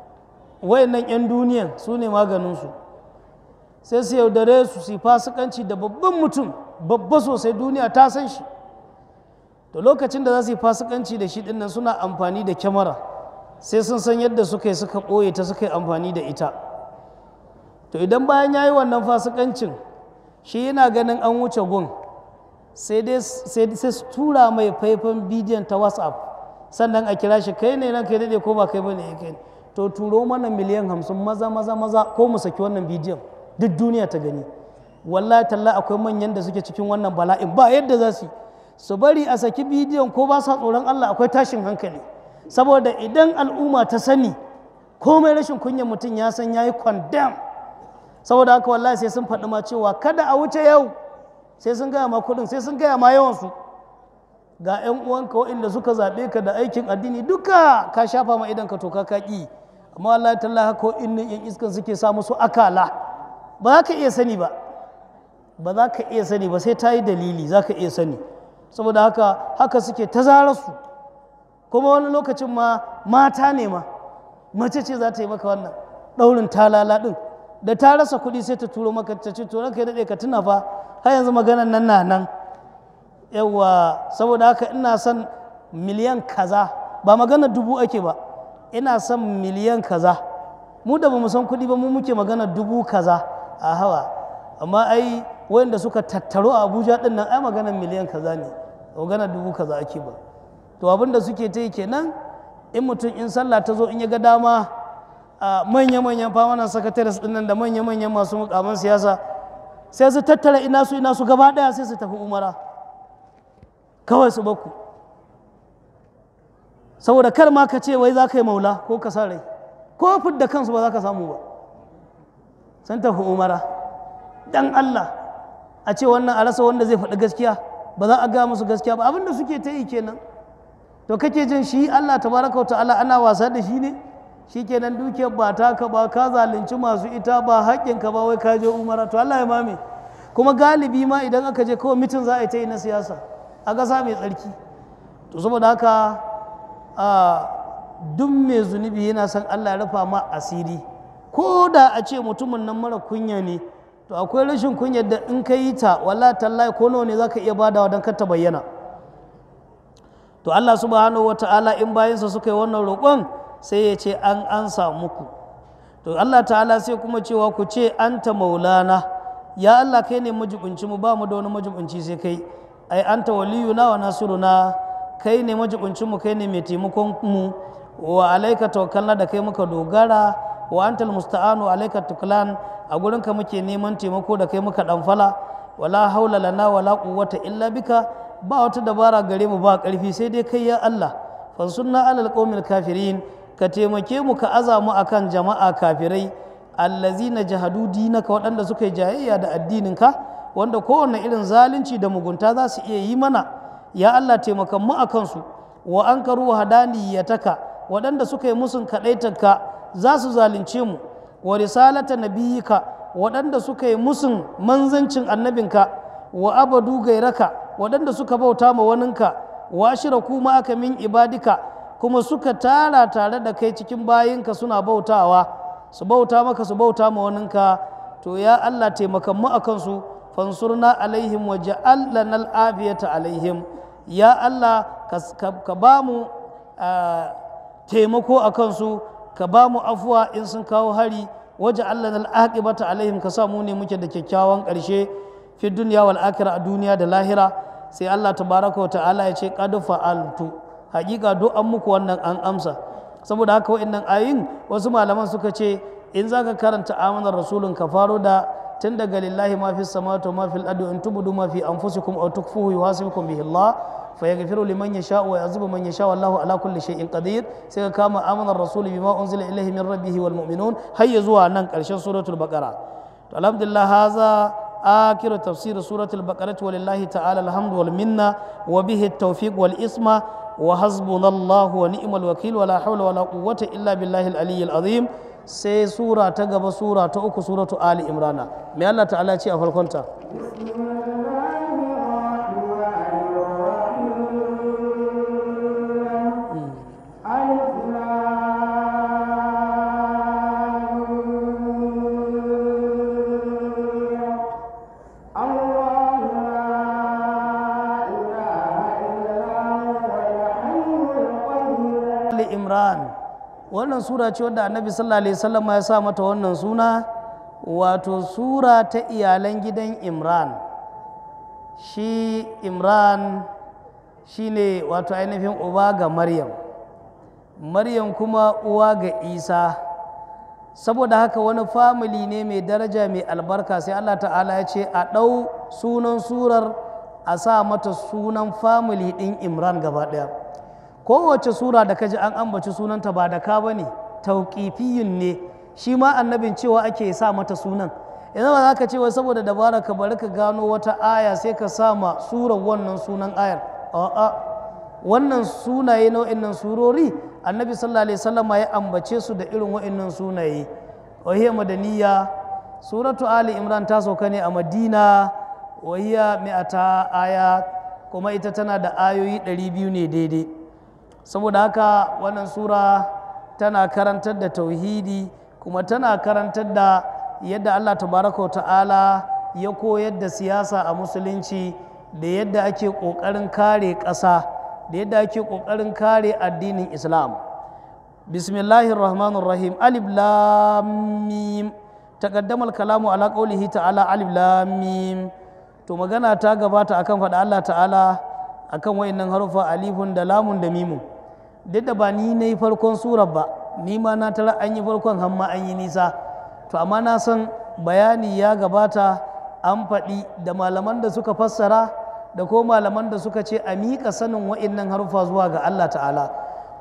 Speaker 2: 'yan duniyan su ne maganinsu sai su yaudare su su fasikanci da babban mutum babba sosai duniya ta san shi da lokacin da za su yi fasikanci da shi dinnan suna amfani da kyamara sai sun san yadda suka yi suka ɓoye ta suka yi amfani da ita to idan bayan ya yi wannan fasikancin shi yana ganin an wuce gun sai dai su tura mai faifan bidiyon ta whatsapp sannan a kira shi kai ne nan kai daɗe ko ba kai bane ya kai to turo mana miliyan hamsin maza maza maza ko mu saki wannan bidiyon duk duniya ta gani wallahi talla akwai manyan da suke cikin wannan bala'in ba yadda za su su bari a saki bidiyon ko ba sa tsoron Allah akwai tashin hankali saboda idan al'umma ta sani komai rashin kunyan mutum ya san yayi condemn saboda haka wallahi sai sun faɗi ma cewa kada a wuce yau sai sun gaya ma kuɗin sai sun gaya ma yawansu ga 'yan uwanka waɗanda suka zaɓe ka da aikin addini duka ka shafa ma idan ka toka ka ƙi amma wallahi talla haka waɗannan 'yan iskan suke sa musu akala ba za ka iya sani ba ba za ka iya sani ba sai ta yi dalili za ka iya sani saboda haka haka suke ta su kuma wani lokacin ma mata ne ma mace ce za ta yi maka wannan ɗaurin talala ɗin da ta rasa kuɗi sai ta turo maka ta ce to ranka ya daɗe ka tuna fa har yanzu maganan nan na nan yawa saboda haka ina son miliyan kaza ba magana dubu ake ba ina son miliyan kaza mu da ba mu san kuɗi ba mu muke magana dubu kaza a hawa amma ai wanda suka tattaro a abuja din nan ai maganar miliyan kaza ne maganar dubu kaza ake ba to abin da suke ta yi kenan in mutum in sallah ta zo in ya ga dama a manya-manyan famanan sakataris din nan da manya-manyan masu mukaman siyasa sai su tattara ina su ina su gaba daya sai su tafi umara kawai su baku saboda kar ma ka ce wai za ka yi maula ko ka sa rai ko fidda kansu ba za ka samu ba sun tafi umara dan Allah a ce wannan a rasa wanda zai faɗi gaskiya ba za a ga musu gaskiya ba abinda suke ta yi kenan to kake jin shi Allah tabaraka wa ta'ala ana wasa da shi ne shi kenan dukiyar ba taka ba ka zalunci masu ita ba haƙƙinka ba wai ka je umara to Allah ya mame kuma galibi ma idan aka je kawai mitin za a yi ta yi na siyasa a ƙasa mai tsarki to saboda haka a duk mai zunubi yana son Allah ya rufa ma asiri ko da a ce mutumin nan mara kunya ne to akwai rashin kunyar da in ka yi ta wala tallahi ko nawa ne za ka iya badawa don kar ta bayyana to Allah subhanahu wa ta'ala in bayansa suka yi wannan roƙon sai ya ce an ansa muku to Allah ta'ala sai kuma cewa ku ce anta maulana ya Allah kai ne majibinci mu ba mu da wani majibinci sai kai ai anta waliyuna wa nasiruna kai ne majibinci mu kai ne mai taimakon mu wa alaika tawakkalna da kai muka dogara wa antal musta'anu alaika tuklan a gurinka muke neman taimako da kai muka danfala wala haula lana wala quwwata illa bika ba wata dabara gare mu ba karfi sai dai kai ya Allah fansunna alal qaumil kafirin ka taimake mu ka aza mu akan jama'a kafirai allazina jahadu dinaka waɗanda suka yi jayayya da addininka wanda kowane irin zalunci da mugunta za su iya yi mana ya Allah taimakan mu akan su wa ankaru hadaniyataka waɗanda suka yi musun kaɗaitarka za su zalunce mu wa risalata nabiyika waɗanda suka yi musun manzancin annabinka wa abadu gairaka waɗanda suka bauta ma waninka wa shiraku ma aka min ibadika kuma suka tara tare da kai cikin bayinka suna bautawa su bauta maka su bauta ma waninka to ya Allah taimakan mu akan su fansurna alaihim wa ja'al lana al'afiyata alaihim ya Allah ka ba mu taimako a kansu ka ba mu afuwa in sun kawo hari waje Allah na al'aƙibata alaihim ka sa mu ne muke da kyakkyawan ƙarshe fi duniya wal akhira a duniya da lahira sai Allah tabaraka wa ta'ala ya ce qad fa'altu haƙiƙa do an muku wannan an amsa saboda haka wa'annan ayin wasu malaman suka ce in zaka karanta amanar rasulun ka faro da tun daga lillahi ma fi samawati wa ma fil ardi in tubudu ma fi anfusikum aw tukfuhu yuhasibukum bihi Allah fa yaghfiru liman yasha wa yu'adhibu man yasha wallahu ala kulli shay'in qadir sai ka kama amanar rasul bima unzila ilayhi min rabbih wal mu'minun har ya zuwa nan karshen suratul baqara to alhamdulillah haza آخر تفسير سورة البقرة ولله تعالى الحمد والمنة وبه التوفيق والإسمة وحسبنا الله ونعم الوكيل ولا حول ولا قوة إلا بالله العلي العظيم sai sura ta gaba sura ta uku suratu ali imrana mai Allah ta'ala ce a farkonta Ali Imran wannan sura ce wadda annabi sallallahu alaihi wasallam ya sa mata wannan suna wato sura ta iyalan gidan Imran shi Imran shine wato ainihin uba ga Maryam Maryam kuma uwa ga Isa saboda haka wani famili ne mai daraja mai albarka sai Allah ta'ala ya ce a ɗau sunan surar a sa mata sunan famili ɗin Imran gaba ɗaya kowace sura da kaji an ambaci sunanta ba da ka bane tauƙifiyun ne shi ma annabin cewa ake sa mata sunan yanzu ba za ka ce wai saboda dabara ka bari ka gano wata aya sai ka sa ma surar wannan sunan ayar a'a wannan sunaye na wa'annan surori annabi sallallahu alaihi wasallam ya ambace su da irin wa'annan sunaye wahiya madaniya suratu ali imran ta sauka ne a madina wahiya mi'ata aya kuma ita tana da ayoyi 200 ne daidai saboda haka wannan sura tana karantar da tauhidi kuma tana karantar da yadda allah tabaraka ta'ala ya koyar da siyasa a musulunci da yadda ake ƙoƙarin kare ƙasa da yadda ake ƙoƙarin kare addinin islam bismillahir rahmanir rahim alif lam mim taqaddama kalamu ala qawlihi ta'ala alif lam mim to magana ta gabata akan faɗa allah ta'ala akan wayannan harufa alifun da lamun da mimun duk da ba ni na yi farkon surar ba ni ma na tara an yi farkon hamma an yi nisa to amma na san bayani ya gabata an faɗi da malaman da suka fassara da ko malaman da suka ce a miƙa sanin wa'innan harufa zuwa ga Allah ta'ala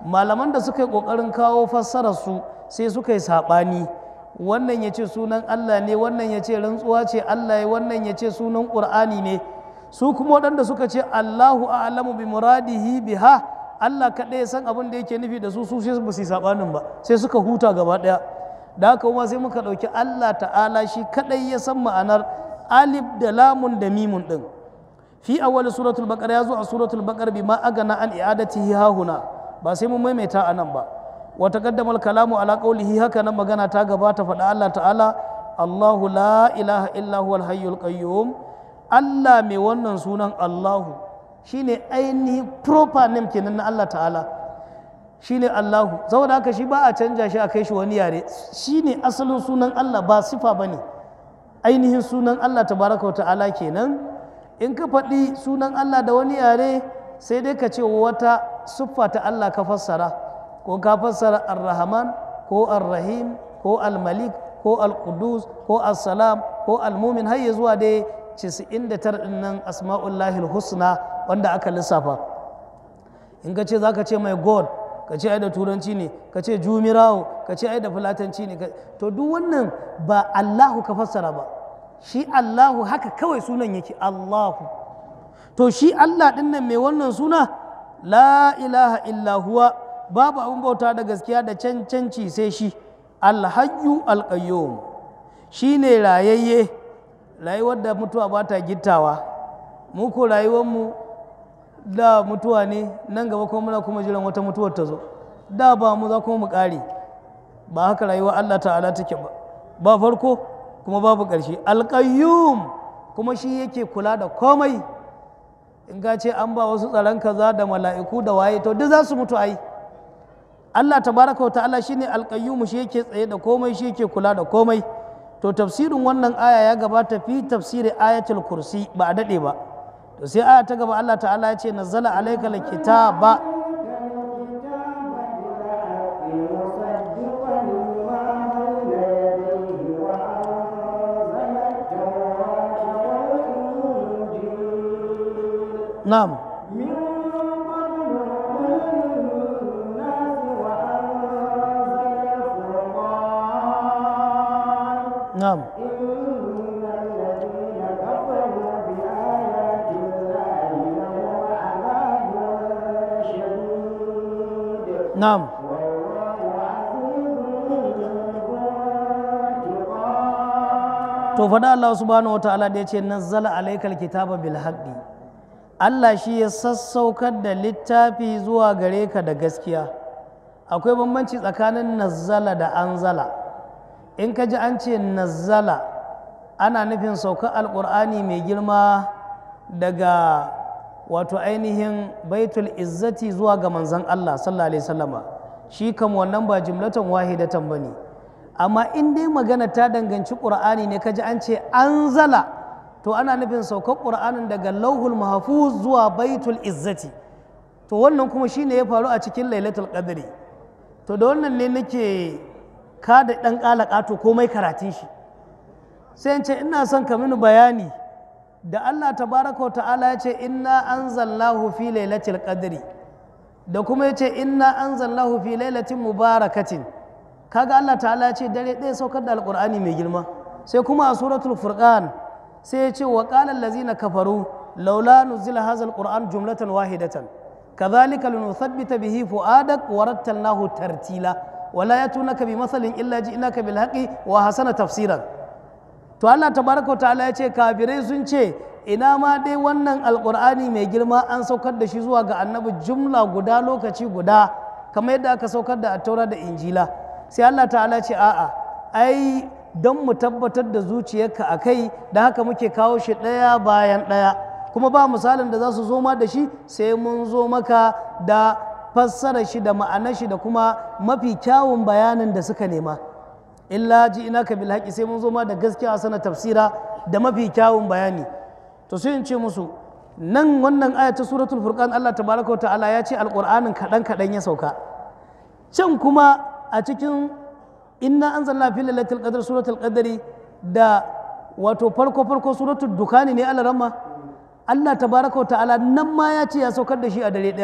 Speaker 2: malaman da suka yi ƙoƙarin kawo fassarar su sai suka yi saɓani wannan ya ce sunan Allah ne wannan ya ce rantsuwa ce Allah ya wannan ya ce sunan ƙur'ani ne su kuma waɗanda suka ce Allahu a'lamu bi muradihi biha Allah kaɗai ya san abin da yake nufi da su su sai ba su yi saɓanin ba sai suka huta gaba ɗaya da haka kuma sai muka ɗauki Allah ta'ala shi kaɗai ya san ma'anar alif da lamun da mimun ɗin fi awwal suratul baqara ya zo a suratul baqara bima agana an i'adatihi hahuna ba sai mun maimaita a nan ba wa taqaddama al-kalamu ala qawlihi haka nan magana ta gabata faɗa Allah ta'ala Allahu la ilaha illa huwal hayyul qayyum Allah mai wannan sunan Allahu shine ainihi proper name kenan na Allah ta'ala shine Allahu saboda haka shi ba a canja shi a kai shi wani yare shine asalin sunan Allah ba sifa bane ainihin sunan Allah tabaraka wa ta'ala kenan in ka faɗi sunan Allah da wani yare sai dai ka ce wata siffa ta Allah ka fassara ko ka fassara ar-rahman ko ar-rahim ko al-malik ko al-qudus ko as-salam ko al-mumin har ya zuwa dai 99 ɗin nan asma'ullahi husna wanda aka lissafa in ka ce za ka ce mai god ka ce ai da turanci ne ka ce jumirawo ka ce ai da fulatanci ne to duk wannan ba allahu ka fassara ba shi allahu haka kawai sunan yake allahu to shi allah ɗin nan mai wannan suna la ilaha illa huwa babu abin bauta da gaskiya da cancanci sai shi alhayyu alqayyum shi ne rayayye rayuwar da mutuwa ba ta gittawa mu ko rayuwarmu da mutuwa ne nan gaba kuma muna kuma jiran wata mutuwar ta zo da ba mu za kuma mu ƙare ba haka rayuwar Allah ta'ala take ba ba farko kuma babu ƙarshe alƙayyum kuma shi yake kula da komai in ka ce an ba wasu tsaron kaza da mala'iku da waye to duk za su mutu ai Allah tabaraka wa ta'ala shine alƙayyum shi yake tsaye da komai shi yake kula da komai to tafsirin wannan aya ya gabata fi tafsiri ayatul kursi ba a daɗe ba to sai aya ta gaba Allah ta'ala ya ce nazzala alayka alkitaba na'am na'am نعم to faɗa Allah subhanahu wataala da ya ce nazzala alaikal kitaba bil haqqi Allah shi ya sassaukar da littafi zuwa gare ka da gaskiya akwai bambanci tsakanin nazzala da anzala in ka ji an ce nazzala ana nufin saukar alƙur'ani mai girma daga wato ainihin baitul izzati zuwa ga manzan Allah sallallahu alaihi wasallama shi kam wannan ba jimlatan wahidatan bane amma in dai magana ta danganci qur'ani ne kaji an ce anzala to ana nufin saukar qur'anin daga lauhul mahfuz zuwa baitul izzati to wannan kuma shine ya faru a cikin lailatul qadri to da wannan ne nake kada dan kalaka to komai karatun shi sai in ce ina son ka mini bayani da Allah tabaraka wa ta'ala ya ce inna anzalnahu fi lailatul qadri da kuma ya ce inna anzalnahu fi lailatin mubarakatin kaga Allah ta'ala ya ce dare ɗaya saukar da alqur'ani mai girma sai kuma a suratul furqan sai ya ce wa qala allazina kafaru laula nuzila hadha alqur'an jumlatan wahidatan kadhalika linuthabbita bihi fuadak wa rattalnahu tartila wala yatunaka bi mathalin illa ji'naka bil haqqi wa hasana tafsiran to Allah tabaraka ta'ala ya ce kafirai sun ce ina ma dai wannan alkur'ani mai girma an saukar da shi zuwa ga annabi jumla guda lokaci guda kamar yadda aka saukar da attaura da injila sai Allah ta'ala ce a'a ai don mu tabbatar da zuciyarka a kai da haka muke kawo shi ɗaya bayan ɗaya kuma ba misalin da za su zo ma da shi sai mun zo maka da fassara shi da ma'anar shi da kuma mafi kyawun bayanin da suka nema illa ji ina ka bil haƙi sai mun zo ma da gaskiya sana tafsira da mafi kyawun bayani to sai in ce musu nan wannan aya ta suratul furqan Allah tabaraka ta'ala ya ce alqur'anin kadan kadan ya sauka can kuma a cikin inna anzalna fi lailatul qadr suratul qadri da wato farko farko suratul dukani ne Allah ramma Allah tabaraka ta'ala nan ma ya ce ya saukar da shi a dare daya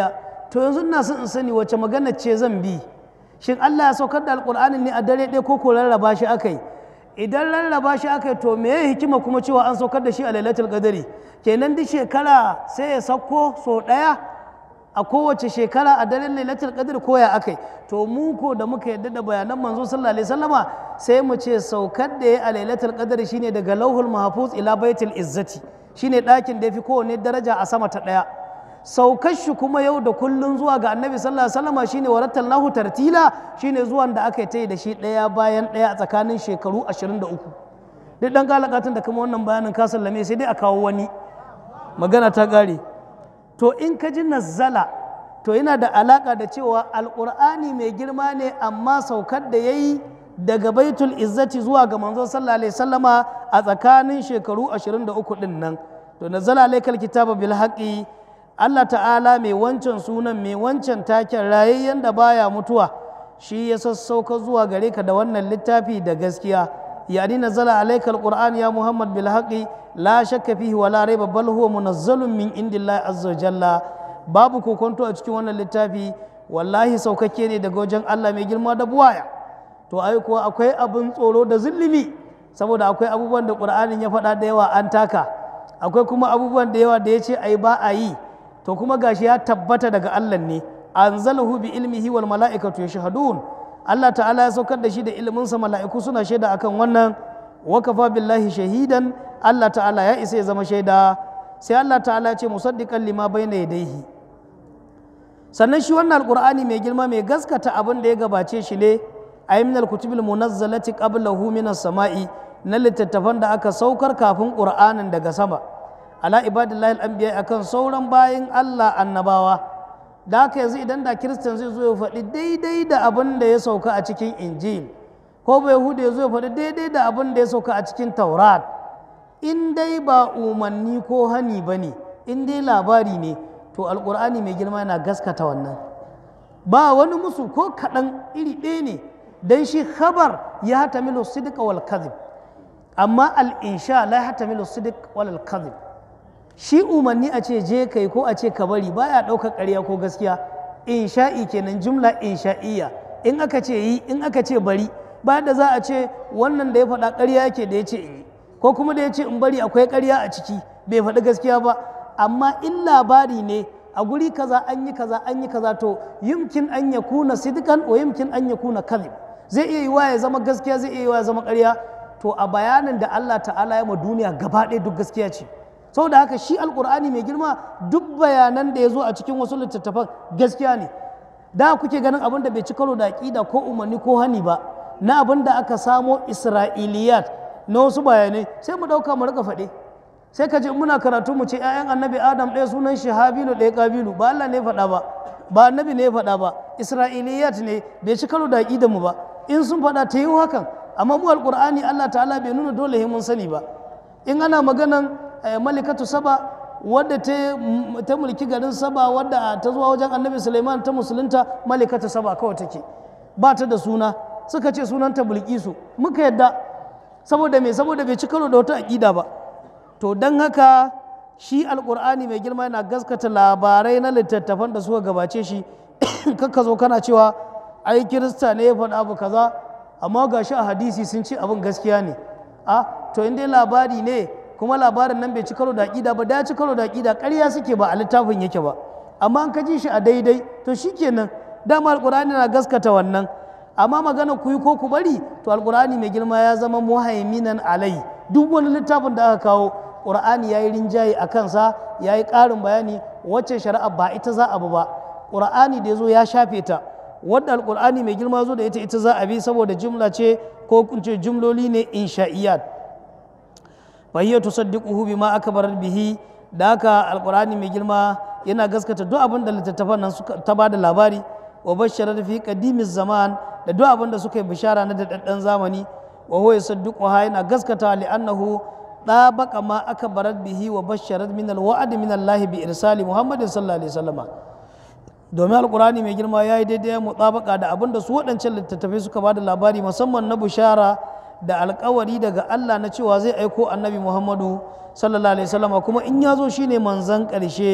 Speaker 2: to yanzu ina son in sani wace magana ce zan bi shin Allah ya saukar da alƙur'anin ne a dare ɗaya ko ko rarraba shi aka yi idan rarraba shi aka yi to me ya hikima kuma cewa an saukar da shi a lailatul qadari kenan duk shekara sai ya sauko so ɗaya a kowace shekara a daren lailatul qadr ko ya akai to mu ko da muka yadda da bayanan manzo sallallahu alaihi wasallama sai mu ce saukar da ya a lailatul qadr shine daga lauhul mahfuz ila baitul izzati shine ɗakin da yafi kowanne daraja a sama ta ɗaya saukar shi kuma yau da kullun zuwa ga annabi sallallahu alaihi wasallama shine warattalnahu tartila shine zuwan da aka yi da shi ɗaya bayan ɗaya a tsakanin shekaru 23 duk dan galakatun da kuma wannan bayanin ka sallame sai dai a kawo wani magana ta ƙare to in ka ji nazzala to yana da alaƙa da cewa alƙur'ani mai girma ne amma saukar da ya yi daga baitul izzati zuwa ga manzo sallallahu alaihi sallama a tsakanin shekaru 23 din nan to nazzala alaikal kitaba bil haqqi Allah ta'ala mai wancan sunan mai wancan taken rayayyen da baya mutuwa shi ya sassauka zuwa gare ka da wannan littafi da gaskiya يعني نزل عليك القرآن يا محمد بالحق لا شك فيه ولا ريب بل هو منزل من عند الله عز وجل babu kokonto a cikin wannan littafi wallahi saukakke ne daga wajen Allah mai girma da buwaya to ai kuwa akwai abin tsoro da zulumi saboda akwai abubuwan da Qur'anin ya faɗa da yawa an taka akwai kuma abubuwan da yawa da ya ce ai ba a yi to kuma gashi ya tabbata daga Allah ne anzalahu bi ilmihi wal mala'ikatu yashhadun Allah ta'ala ya saukar da shi da iliminsa mala'iku suna shaida akan wannan wakafa billahi shahidan Allah ta'ala ya isa ya zama shaida sai Allah ta'ala ya ce musaddiqan lima bayna yadayhi sannan shi wannan alqur'ani mai girma mai gaskata abin da ya gabace shi ne ay min alkutubil munazzalati qablahu min samai na littattafan da aka saukar kafin qur'anin daga sama ala ibadillahi al-anbiya akan sauran bayin Allah annabawa da haka yanzu idan da kiristan zai zo ya faɗi daidai da abin da ya sauka a cikin injil ko bai yahudu ya zo ya faɗi daidai da abin da ya sauka a cikin taurat in dai ba umarni ko hani ba ne in dai labari ne to alƙur'ani mai girma yana gaskata wannan ba wani musu ko kaɗan iri ɗaya ne don shi khabar ya hata milo sidika wal kadhib amma al-insha la hata milo sidik wal kadhib shi umarni a ce je kai ko a ce ka bari baya ɗaukar ƙarya ko gaskiya insha'i kenan jumla insha'iyya in aka ce yi in aka ce bari ba da za a ce wannan da ya faɗa ƙarya yake da ya ce in yi ko kuma da ya ce in bari akwai ƙarya a ciki bai faɗi gaskiya ba amma in labari ne a guri kaza an yi kaza an yi kaza to yumkin an ya kuna sidikan wa yumkin an ya kuna kadhib zai iya yiwa ya zama gaskiya zai iya yiwa ya zama ƙarya to a bayanin da Allah ta'ala ya ma duniya gaba ɗaya duk gaskiya ce saboda haka shi alkur'ani mai girma duk bayanan da ya zo a cikin wasu littattafan gaskiya ne da kuke ganin abin da bai ci karo da aƙida ko umarni ko hani ba na abin da aka samo isra'iliyat na wasu bayanai sai mu ɗauka mu rika faɗe sai ka ji muna karatu mu ce 'ya'yan annabi adam ɗaya sunan shi habilu ɗaya kabilu ba allah ne faɗa ba ba annabi ne faɗa ba isra'iliyat ne bai ci karo da aƙidan mu ba in sun faɗa ta yi hakan amma mu alkur'ani allah ta'ala bai nuna dole mun sani ba in ana maganan malikatu saba wadda ta mulki garin saba wadda ta zuwa wajen annabi suleiman ta musulunta malikatu saba kawai take ba ta da suna suka ce sunanta bulkisu muka yadda saboda me saboda bai ci karo da wata aƙida ba to don haka shi alƙur'ani mai girma yana gaskata labarai na littattafan da suka gabace shi kakka zo kana cewa ai kirista ne ya faɗa abu kaza amma ga shi a hadisi sun ce abin gaskiya ne a to in dai labari ne kuma labarin nan bai ci karo da aƙida ba da ci karo da aƙida ƙarya suke ba a littafin yake ba amma an ka ji shi a daidai to shikenan dama alƙur'ani na gaskata wannan amma magana ku yi ko ku bari to alƙur'ani mai girma ya zama muhaiminan alai duk wani littafin da aka kawo ƙur'ani ya yi rinjaye a kansa ya yi ƙarin bayani wacce shari'a ba ita za a bi ba ƙur'ani da ya zo ya shafe ta wadda alƙur'ani mai girma zo da ita ita za a bi saboda jumla ce ko kunce jumloli ne insha'iyat fahiyar tusaddiquhu bima akbarat bihi da haka alqur'ani mai girma yana gaskata duk abin da littattafan nan suka ta bada labari wa bashara fi qadimiz zaman da duk abin da suka yi bishara na daɗaɗɗen zamani wa huwa yusaddiquha yana gaskata li annahu dabaqa ma akbarat bihi wa basharat min alwa'd min Allah bi irsali Muhammadin sallallahu alaihi wasallam domin alqur'ani mai girma yayi daidai mutabaka da abin da su waɗancan littattafai suka bada labari musamman na bishara da alkawari daga Allah na cewa zai aiko annabi Muhammadu sallallahu alaihi wasallam kuma in ya zo shine manzan ƙarshe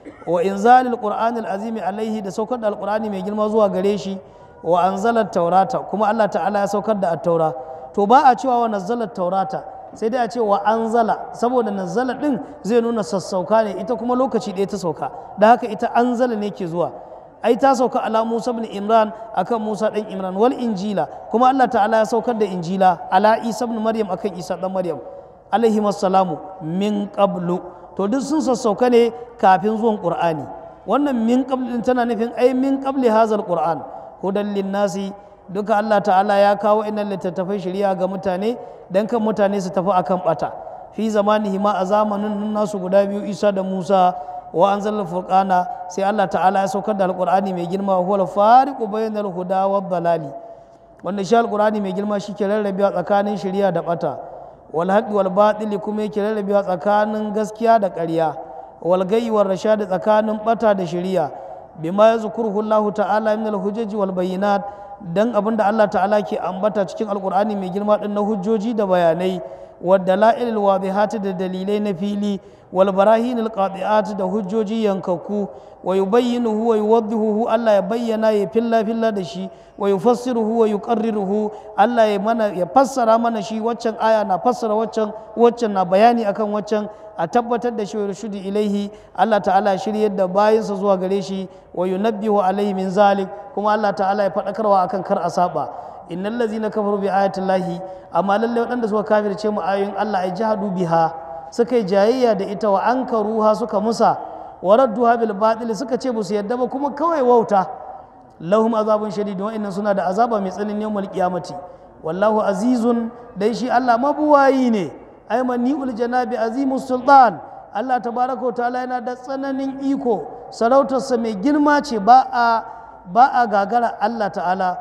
Speaker 2: wa inzalil qur'anil azimi alaihi da saukar da alqur'ani mai girma zuwa gare shi wa anzalat taurata kuma Allah ta'ala ya saukar da at-taura to ba a cewa wa nazzalat taurata sai dai a ce wa anzala saboda nazzala din zai nuna sassauka ne ita kuma lokaci ɗaya ta sauka da haka ita anzala ne ke zuwa ai ta sauka ala Musa ibn Imran akan Musa dan Imran wal injila kuma Allah ta'ala ya saukar da injila ala Isa ibn Maryam akan Isa dan Maryam alaihi wassalamu min qablu to duk sun sassauka ne kafin zuwan Qur'ani wannan min qablu din tana nufin ai min qabli hazal Qur'an hudan linnasi duka Allah ta'ala ya kawo innan littattafai shari'a ga mutane dan kan mutane su tafi akan bata fi zamanihi ma a zamanin nasu guda biyu Isa da Musa wa anzalna furqana sai Allah ta'ala ya saukar da alqur'ani mai girma huwa al-fariqu bainal huda wad dalali wanda shi alqur'ani mai girma shi ke rarrabewa tsakanin shari'a da bata wal haqqi wal batili kuma yake rarrabewa tsakanin gaskiya da ƙarya wal gayyi war rashad tsakanin bata da shari'a bima yazkuruhu Allah ta'ala min al-hujjaji wal bayyinat dan abinda Allah ta'ala ke ambata cikin alqur'ani mai girma din na hujjoji da bayanai والدلائل الواضحات da dalilai na fili والبراهين القاطعات da hujjoji yankakku wa yubayyinuhu wa yuwaddihuhu Allah ya bayyana ya filla filla da shi wa yufassiruhu wa yuqarriruhu Allah ya mana ya fassara mana shi waccan aya na fassara waccan waccan na bayani akan waccan a tabbatar da shi wa rushudi ilaihi Allah ta'ala ya shiryar da bayinsa zuwa gare shi wa yunabbihu alaihi min zalik kuma Allah ta'ala ya faɗakarwa akan kar a saba innal ladzina kafaru bi ayati llahi amma lalle waɗanda suka kafirce mu ayoyin Allah ay jahadu biha suka yi jayayya da ita wa ankaruha suka musa wa radduha bil batil suka ce musu yadda ba kuma kawai wauta lahum azabun shadid wa innan suna da azaba mai tsananin yawmal qiyamati wallahu azizun dai shi Allah mabuwayi ne ay maniul janabi azimus sultan Allah tabaraka wa ta'ala yana da tsananin iko sarautarsa mai girma ce ba a ba a gagara Allah ta'ala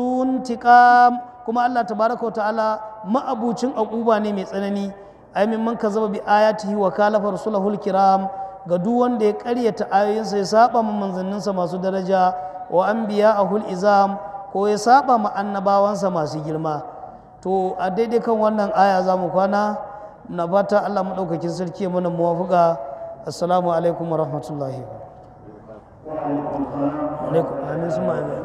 Speaker 2: zuntiqam kuma Allah tabaraka wa ta'ala ma'abucin aquba ne mai tsanani ai min man kazzaba bi ayatihi wa kalafa rasulahul kiram ga duk wanda ya karyata ayoyinsa ya saba ma manzanninsa masu daraja wa anbiya'ahul izam ko ya saba ma annabawansa masu girma to a daidai kan wannan aya za mu kwana na fata Allah maɗaukakin sarki ya mana muwafuka assalamu alaikum wa rahmatullahi alaikum amin su ma'amin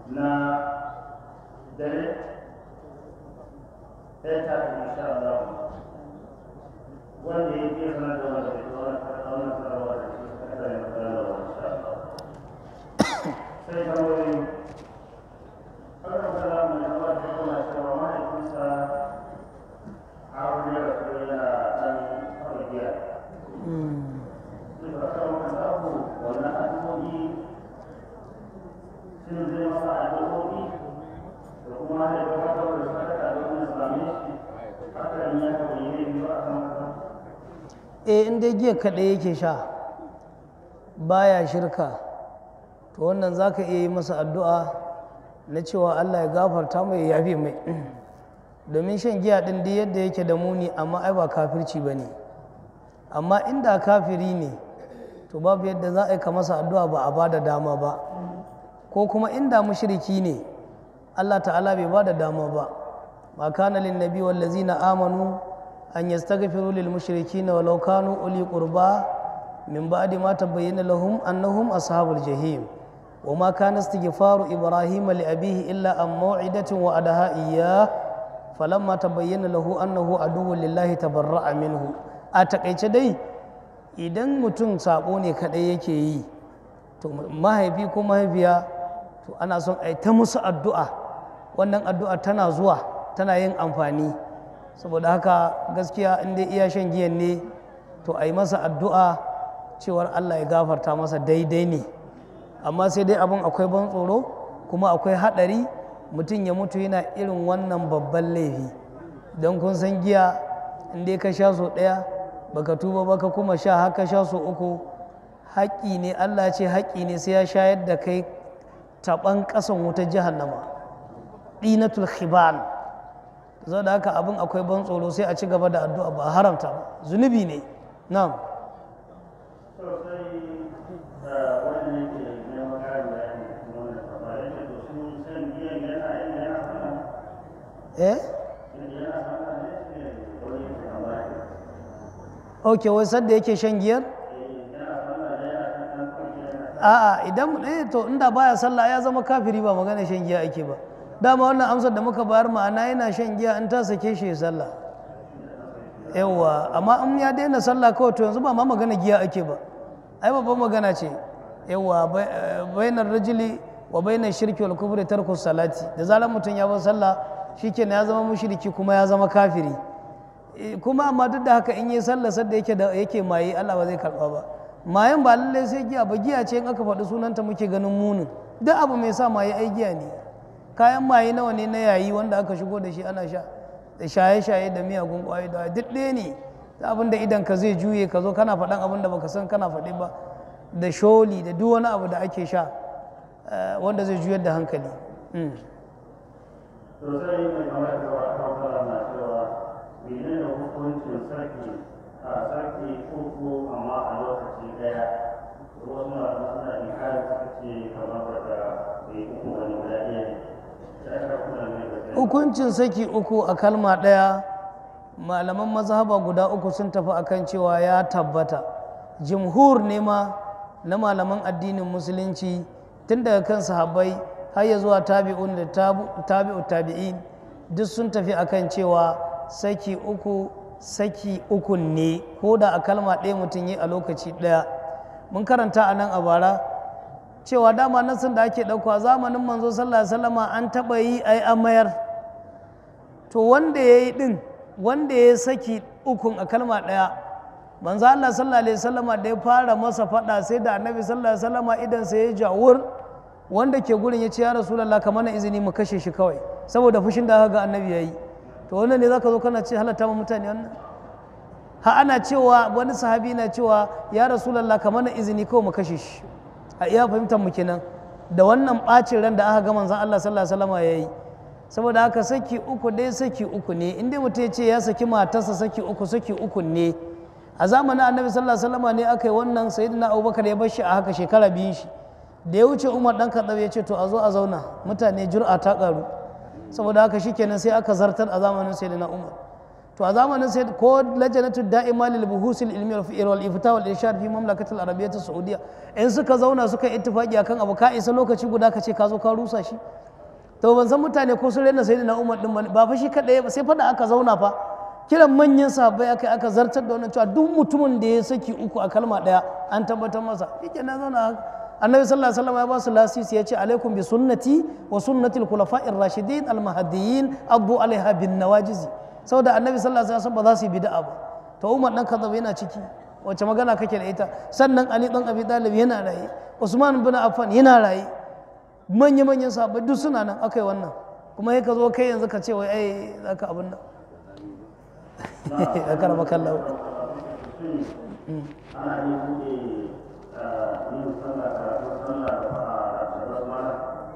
Speaker 3: na dare ɗaya ta fi insha Allah wanda ya ke sanar da wanda ya wani wani sanarwa da shi suka kare na sanarwa insha Allah sai tambayoyi Allah ta zama mai zama da kuma cewa mahaifinsa a wani ya rasu yana ɗan kawai giya suka kawo kan abu wannan addu'o'i shin zai masa addu'o'i da kuma ya gabatar da sadaka don ya same shi hakan ya kawai yi biyu a kan haka
Speaker 2: eh in dai giya kaɗai yake sha baya shirka to wannan za ka iya yi masa addu'a na cewa allah ya gafarta mai ya yafe mai domin shan giya ɗin duk yadda yake da muni amma ai ba kafirci ba ne amma inda kafiri ne to babu yadda za a yi ka masa addu'a ba a ba da dama ba ko kuma inda mushriki ne allah ta'ala bai ba da dama ba ma kana lin nabi wallazina amanu أن يستغفروا للمشركين ولو كانوا أولي قربى من بعد ما تبين لهم أنهم أصحاب الجحيم وما كان استغفار إبراهيم لأبيه إلا عن موعدة وعدها إياه فلما تبين له أنه عدو لله تبرأ منه أتقيت دي idan mutum sabo ne kaɗai yake yi to mahaifi ko mahaifiya to ana son a yi ta musu addu'a wannan addu'a tana zuwa tana yin amfani saboda haka gaskiya in dai iya shan giyan ne to a yi masa addu'a cewar allah ya gafarta masa daidai ne amma sai dai abin akwai ban tsoro kuma akwai haɗari mutum ya mutu yana irin wannan babban laifi don kun san giya in dai ka sha so ɗaya baka tuba baka kuma sha haka sha so uku haƙƙi ne allah ce haƙƙi ne sai ya shayar da kai taɓan ƙasan wutar jahannama ɗinatul khibal zo da haka abin akwai ban tsoro sai a ci gaba da addu'a ba haramta ba zunubi ne na'am
Speaker 3: sosai wanda yake neman ƙarin bayani cikin wannan tambaya yake to su shan giyan yana yin yana sana
Speaker 2: eh
Speaker 3: yana sana ne ne wani yake tambaya
Speaker 2: ok wai sadda yake shan giyar
Speaker 3: yana sana ne yana kan kan kwanci yana
Speaker 2: a'a idan eh to inda baya sallah ya zama kafiri ba magana shan giya ake ba dama wannan amsar da muka bayar ma'ana yana shan giya in ta sake shi ya sallah yawwa amma in ya daina sallah kawai to yanzu ba ma magana giya ake ba ai babban magana ce yawwa bainar rajuli wa bainar shirki wal kufri tarku salati da zarar mutum ya bar sallah shikenan ya zama mushriki kuma ya zama kafiri Eh, kuma amma duk da haka in yi sallah sadda yake da yake maye Allah ba zai karba ba mayan ba lallai sai giya ba giya ce in aka faɗi sunanta muke ganin munin duk abu mai sa maye ai giya ne kayan maye nawa ne na yayi wanda aka shigo da shi ana sha da shaye-shaye da miyagun ƙwayoyi da duk ɗaya ne da abin da idan ka zai juye ka zo kana faɗan abin da baka san kana faɗi ba da sholi da duk wani abu da ake sha eh, wanda zai juyar da hankali Mm.
Speaker 3: sosai mai kamar da wa kawara na cewa menene hukuncin sarki a sarki uku amma a lokaci daya wasu na suna inkari suka ce kamar da bai uku wani guda ɗaya ne sai aka kula mai da kai
Speaker 2: hukuncin saki uku a kalma ɗaya malaman mazhaba guda uku sun tafi akan cewa ya tabbata jimhur ne ma na malaman addinin musulunci tun daga kan sahabbai har ya zuwa tabi'un da tabu- tabi'u tabi'in duk sun tafi akan cewa saki uku saki uku ne ko da a kalma ɗaya mutum yi a lokaci ɗaya mun karanta a nan a bara cewa dama nasin da ake ɗauka zamanin manzo sallallahu alaihi wasallama an taɓa yi ai an mayar to wanda ya yi ɗin wanda ya saki ukun a kalma ɗaya manzo Allah sallallahu alaihi wasallama da ya fara masa faɗa sai da annabi sallallahu alaihi wasallama idan sai ya jawur wanda ke gurin ya ce ya rasulullah ka mana izini mu kashe shi kawai saboda fushin da aka ga annabi yayi to wannan ne zaka zo kana ce halatta ma mutane wannan ha ana cewa wani sahabi na cewa ya rasulullah ka mana izini kawai mu kashe shi a iya fahimtar mu kenan da wannan bacin ran da aka ga manzon Allah sallallahu alaihi wasallama yayi saboda haka saki uku dai saki uku ne in dai mutum ya ce ya saki matarsa saki uku saki uku ne a zamanin annabi sallallahu alaihi wasallam ne aka yi wannan sayyidina abubakar ya bar shi a haka shekara biyun shi da ya wuce umar dan kaɗau ya ce to a zo a zauna mutane jur'a ta ƙaru saboda haka shikenan sai aka zartar a zamanin sayyidina umar to a zamanin sai ko lajanatu da'ima lil buhusil ilmi wal ifta wal irshad fi mamlakatil arabiyyah saudiya in suka zauna suka ittifaki akan abu ka isa lokaci guda ka ce ka zo ka rusa shi to ban san mutane ko sun rena sayyidina umar din ba fa shi kadai ba sai fa da aka zauna fa kiran manyan sahabbai aka aka zartar da wannan cewa duk mutumin da ya saki uku a kalma daya an tabbatar masa shike na zauna annabi sallallahu alaihi wasallam ya ba su lasisi ya ce alaikum bi sunnati wa sunnati al-khulafa'ir rashidin al-mahdiyyin abu alaiha bin nawajizi saboda annabi sallallahu alaihi wasallam ba za su yi bid'a ba to umar dan kaza yana ciki wace magana kake da ita sannan ali dan abi talib yana raye usman bin affan yana raye manya manyan sahabbai duk suna nan akai wannan kuma sai ka zo kai yanzu ka ce wai ai zaka abin nan akar makallahu
Speaker 3: ana iya buɗe yin sallah karatun sallah da basmala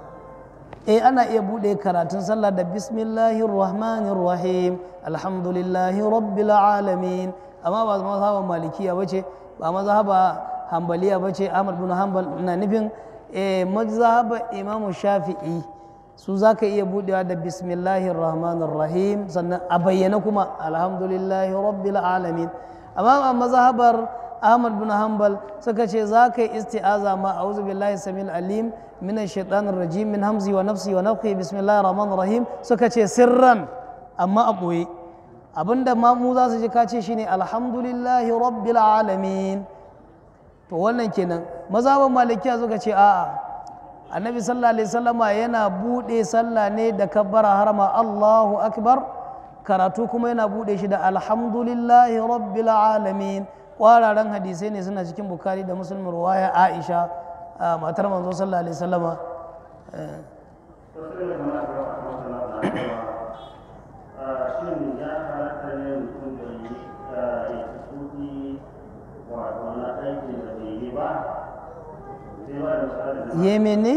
Speaker 2: eh ana iya bude karatun sallah da bismillahir rahmanir rahim alhamdulillahi rabbil alamin amma ba mazhaban malikiya bace ba mazhaba hanbaliya bace ahmad bin hanbal ina nufin eh mazhaba imam shafi'i su zaka iya budewa da bismillahir rahmanir rahim sannan a bayyana kuma alhamdulillahi rabbil alamin amma a mazhabar ahmad bin hanbal suka ce za ka yi isti'aza ma a'udhu billahi samil alim min shaitanir rajim min hamzi wa nafsi wa nafhi bismillahir rahmanir rahim suka ce sirran amma a ɓoye abinda ma mu za su ji ka ce shine alhamdulillahi rabbil alamin to wannan kenan mazhaban malikiya suka ce a'a annabi sallallahu alaihi wasallama yana bude sallah ne da kabbara harama Allahu akbar karatu kuma yana bude shi da alhamdulillahi rabbil alamin kwararen hadisai ne suna cikin bukari da muslim ruwaya aisha matar manzo sallallahu alaihi wasallama
Speaker 3: wasu ne kamar da wasu masana na cewa shin ya halatta ne mutum da yi ya ci suki wato na aikin da bai yi ba sai ba da misali da
Speaker 2: yeme ne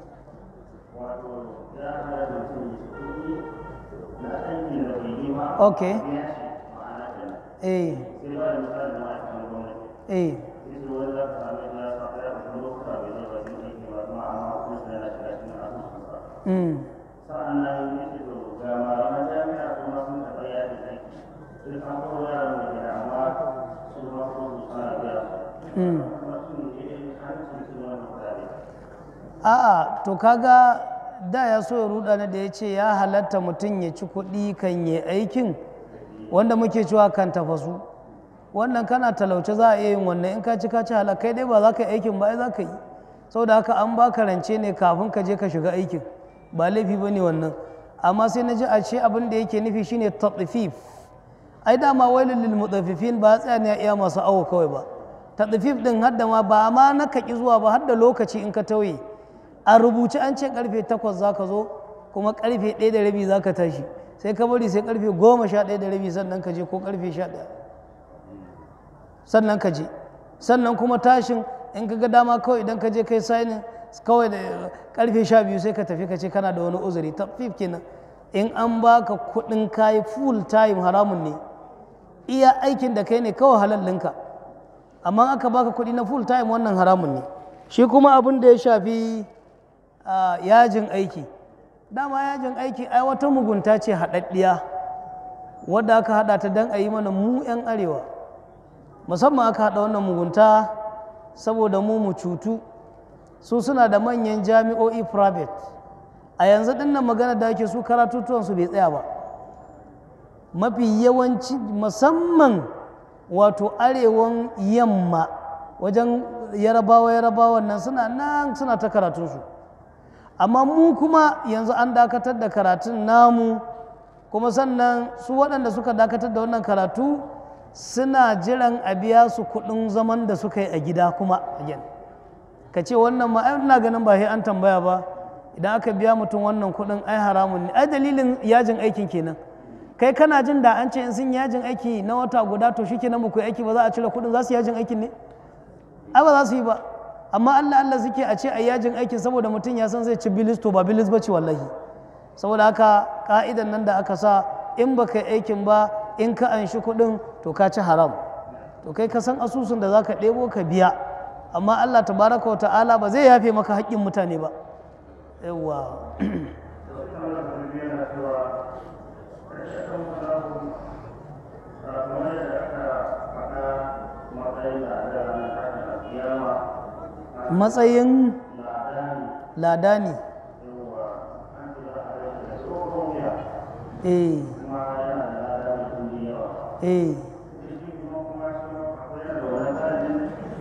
Speaker 3: wato ya halatta mutum ya ci suki na aikin da bai yi ba
Speaker 2: Okay.
Speaker 3: ya shi ma'ana kenan
Speaker 2: eh
Speaker 3: sai ba da misali da ma'aikatan gwamnati
Speaker 2: eh
Speaker 3: Itu wani za ka sami ya sa ya kuma lokuta bai zai wajen aiki ba kuma amma kuma sai yana shiga cikin asusunsa.
Speaker 2: mm.
Speaker 3: Sa'an nan ya ce to ga malaman jami'a kuma sun taɓa yaji aiki. Sai an kawo yaran da gida amma su ma kuma su suna biya su.
Speaker 2: Mm.
Speaker 3: Kuma sun yi hancin su wani kuɗaɗe.
Speaker 2: a'a to kaga da ya so ya ruda na da ya ce ya halatta mutum ya ci kuɗi kan yi aikin wanda muke cewa kan tafasu wannan kana talauce za a iya yin wannan in ka ci ka ci halak kai dai ba za ka yi aikin ba ai za ka yi saboda haka an baka rance ne kafin ka je ka shiga aikin ba laifi ba ne wannan amma sai na ji a ce abin da yake nufi shine tatsifif ai dama wailul lil mutaffifin ba tsaya ne a iya masu awo kawai ba tatsifif din hadda ma ba ma na kaki zuwa ba hadda lokaci in ka tauye a rubuce an ce karfe takwas za ka zo kuma karfe ɗaya da rabi za ka tashi sai ka bari sai karfe goma sha ɗaya da rabi sannan ka je ko karfe sha ɗaya sannan ka je sannan kuma tashin in ka ga dama kawai idan ka je kai sainin kawai da karfe sha biyu sai ka tafi ka ce kana da wani uzuri tafif kenan in an baka kuɗin kayi full time haramun ne iya aikin da kai ne kawai halallinka amma aka baka kuɗi na full time wannan haramun ne shi kuma abin da ya shafi a, yajin aiki dama yajin aiki ai wata mugunta ce haɗaɗɗiya wadda aka haɗa ta don a yi mana mu 'yan arewa musamman aka haɗa wannan mugunta saboda mu mu cutu su suna da manyan jami'o'i private a yanzu dinnan magana da ake su karatutuwansu bai tsaya ba mafi yawanci musamman wato arewan yamma wajen yarabawa yarabawan nan suna nan suna ta karatunsu amma mu kuma yanzu an dakatar da karatun namu kuma sannan su waɗanda suka dakatar da wannan karatu suna jiran a biya su kuɗin zaman da suka yi a gida kuma again ka ce wannan ma ai ina ganin ba sai an tambaya ba idan aka biya mutum wannan kuɗin ai haramun ne ai dalilin yajin aikin kenan kai kana jin da an ce in sun yajin aiki na wata guda to shi kenan muku aiki ba za a cire kuɗin za su yajin aikin ne ai ba za su yi ba amma Allah Allah suke a ce a yajin aikin saboda mutum ya san zai ci bilis to ba bilis ba ce wallahi saboda haka ka'idan nan da aka sa in ba ka yi aikin ba in ka anshi kuɗin to ka ci haram to kai ka san asusun da za ka ɗebo ka biya amma Allah tabaraka wa ta'ala ba zai yafe maka haƙƙin mutane ba yawwa
Speaker 3: Wasu kamar da kuma yana cewa ƙarshen kawo kamar yadda aka faɗa matsayin da da ranar tashin alkiyama
Speaker 2: matsayin
Speaker 3: na dani
Speaker 2: ladani
Speaker 3: yawa an ce za a rage da tsohon wuya
Speaker 2: eh
Speaker 3: kuma yana da lada da kundi yawa
Speaker 2: eh
Speaker 3: shi kuma kuma shi ma akwai yana da wani tsarin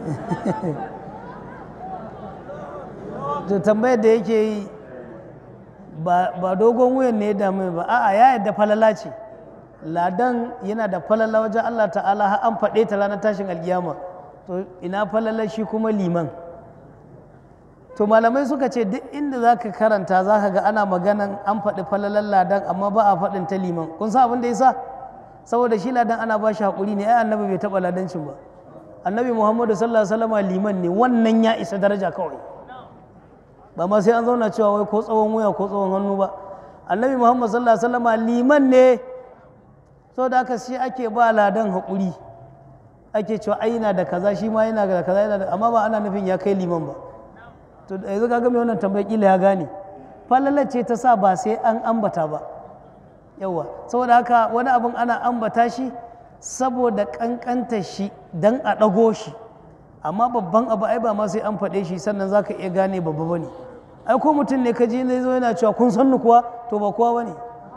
Speaker 2: to tambayar da yake yi ba ba dogon wuyan ne ya dame ba a'a ya yadda falala ce ladan yana da falala wajen Allah ta'ala har an faɗe ta ranar tashin alkiyama to ina falala shi kuma liman to malamai suka ce duk inda za ka karanta za ka ga ana maganan an faɗi falalan ladan amma ba a faɗin ta liman kun san abin da ya sa saboda shi ladan ana ba shi haƙuri ne ai annabi bai taɓa ladancin ba annabi muhammadu sallallahu alaihi wasallam liman ne wannan ya isa daraja kawai ba ma sai an zauna cewa wai ko tsawon wuya ko tsawon hannu ba annabi muhammad sallallahu alaihi wasallam liman ne saboda haka shi ake ba ladan haƙuri ake cewa ai yana da kaza shi ma yana da kaza yana da amma ba ana nufin ya kai liman ba to da yanzu kaga mai wannan tambayar kila ya gane falalar ce ta sa ba sai an ambata ba yawa saboda haka wani abin ana ambata shi saboda kankanta shi dan a ɗago shi amma babban abu ai ba ma sai an faɗe shi sannan za ka iya gane babba ba ne ai ko mutum ne ka ji ne zo yana cewa kun san ni kuwa to ba kowa ba ne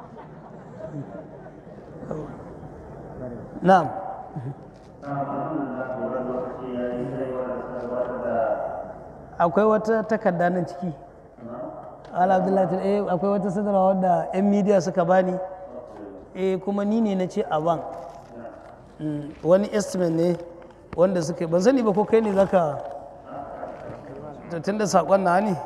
Speaker 2: na'am
Speaker 3: alhamdulillah horon lokaci ya yi sai wanda suka gabatar da
Speaker 2: akwai wata takarda nan ciki ala abdullahi eh akwai wata sadarwa wadda yan media suka bani eh kuma ni ne na ce a ban Mm, wani estimate ne wanda suka yi ban sani ba ko kai ne zaka to tun da saƙon na ne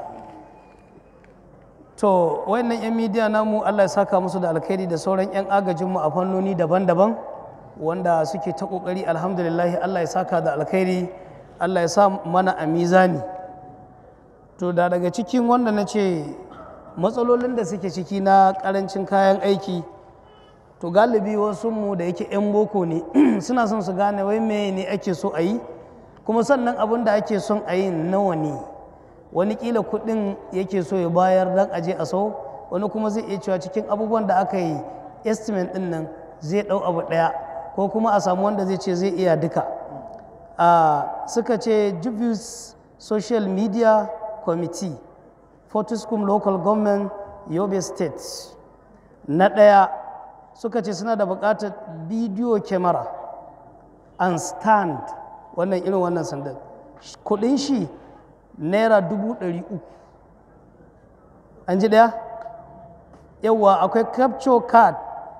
Speaker 2: to wayannan yan media namu Allah ya saka musu da alkhairi da sauran yan agajinmu a fannoni daban-daban wanda suke ta ƙoƙari alhamdulillah Allah ya saka da alkhairi Allah ya sa mana a mizani to da daga cikin wanda na ce matsalolin da suke ciki na ƙarancin kayan aiki to galibi wasu mu da yake 'yan boko ne suna son su gane wai me ne ake so a yi kuma sannan abin da ake son a yi nawa ne wani kila kuɗin yake so ya bayar dan aje a sau wani kuma zai iya cewa cikin abubuwan da aka yi estimate din nan zai ɗau abu ɗaya ko kuma a samu wanda zai ce zai iya duka a suka ce Jubilees social media committee fortiskum local government yobe state na ɗaya suka ce suna da buƙatar bidiyo kyamara and stand wannan irin wannan sandan kudin shi naira dubu ɗari uku an ji ɗaya yawwa akwai capture card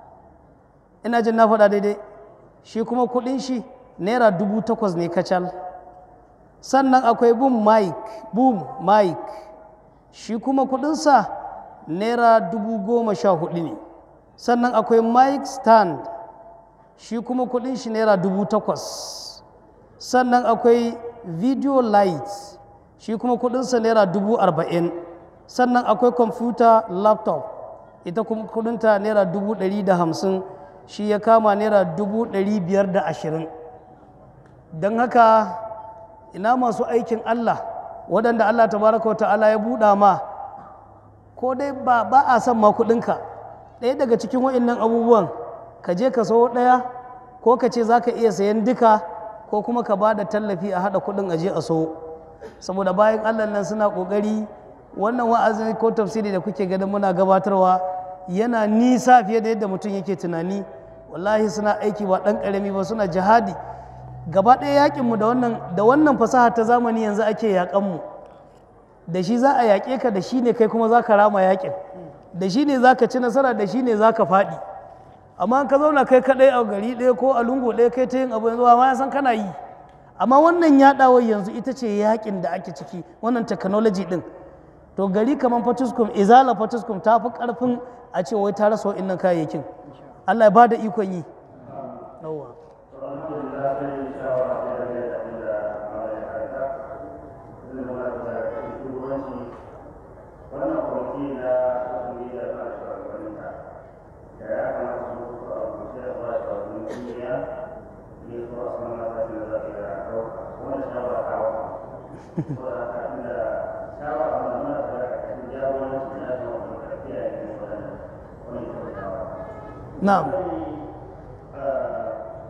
Speaker 2: ina jin na faɗa daidai shi kuma kudin shi naira dubu takwas ne kacal sannan akwai boom mic boom mic shi kuma kudinsa naira dubu goma sha hudu ne sannan akwai mic stand shi kuma kudin shi naira dubu takwas sannan akwai video light shi kuma kudinsa naira dubu arba'in sannan akwai computer laptop ita kuma kudinta naira dubu ɗari da hamsin shi ya kama naira dubu ɗari biyar da ashirin don haka ina masu aikin allah waɗanda allah tabaraka wa ta'ala ya buɗa ma ko dai ba, ba a son ma kuɗinka ɗaya daga cikin wa'innan abubuwan ka je ka sayo ɗaya ko ka ce za ka iya sayan duka ko kuma ka ba da tallafi a haɗa kuɗin aje a so saboda bayan allah nan suna ƙoƙari wannan wa'azin ko tafsiri da kuke ganin muna gabatarwa yana nisa fiye da yadda mutum yake tunani wallahi suna aiki ba ɗan ƙarami ba suna jihadi gaba ɗaya yaƙinmu da wannan da wannan fasaha ta zamani yanzu ake yaƙanmu da shi za a yaƙe ka da shi ne kai kuma za ka rama yaƙin da shi ne za ka ci nasara da shi ne za ka faɗi amma ka zauna kai kaɗai a gari ɗaya ko a lungu ɗaya kai ta yin abu yanzu ma ya san kana yi amma wannan yaɗawar yanzu ita ce yaƙin da ake ciki wannan technology ɗin to gari kamar fatuskum izala fatuskum ta fi ƙarfin a ce wai ta rasa wa'innan kayayyakin allah ya ba da ikon yi yawwa
Speaker 3: alhamdulillah sai shawara sai da mai abin da mara ya karanta zai zama da shugabanci wannan kwamiti na wasu da na shugabanninta da ya kamata su mutu a rubuce da ba shugabannin kungiya ne su a saman matakin da za su yi da ɗauka wannan shawara ta wata so da haka inda shawara da mana da ƙarƙashin jagoranci na zama da ƙarfiya ya ne waɗannan wani ita shawara
Speaker 2: na'am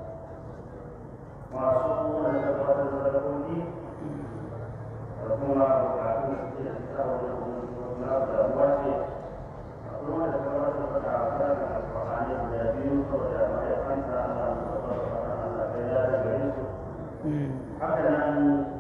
Speaker 3: suke da suka wani na damuwa ce akwai wanda ta wata wata a kan alfahari guda biyu saboda mahaifansa Allah ya Allah ya ya gare su haka nan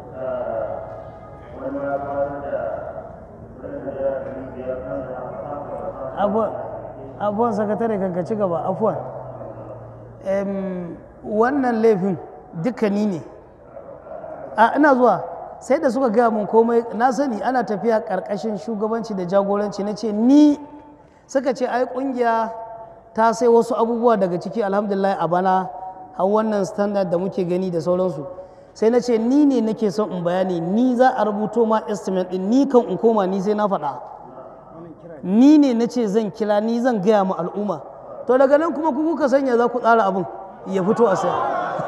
Speaker 3: wani ma ba da wani da ya gari biyar kan da
Speaker 2: abuwan abuwan sakatare kanka ci gaba afuwan Em, wannan laifin dukkani ne a ina zuwa sai da suka gaya mun komai na sani ana tafiya karkashin shugabanci da jagoranci na ce ni suka ce ai kungiya ta sai wasu abubuwa daga ciki alhamdulillah a bana har wannan standard da muke gani da sauransu sai na ce ni ne nake son in bayani ni za a rubuto ma estimate din ni kan in koma ni sai na faɗa ni ne na ce zan kira ni zan gaya ma al'umma to daga nan kuma ku kuka sanya za ku tsara abin ya fito a sai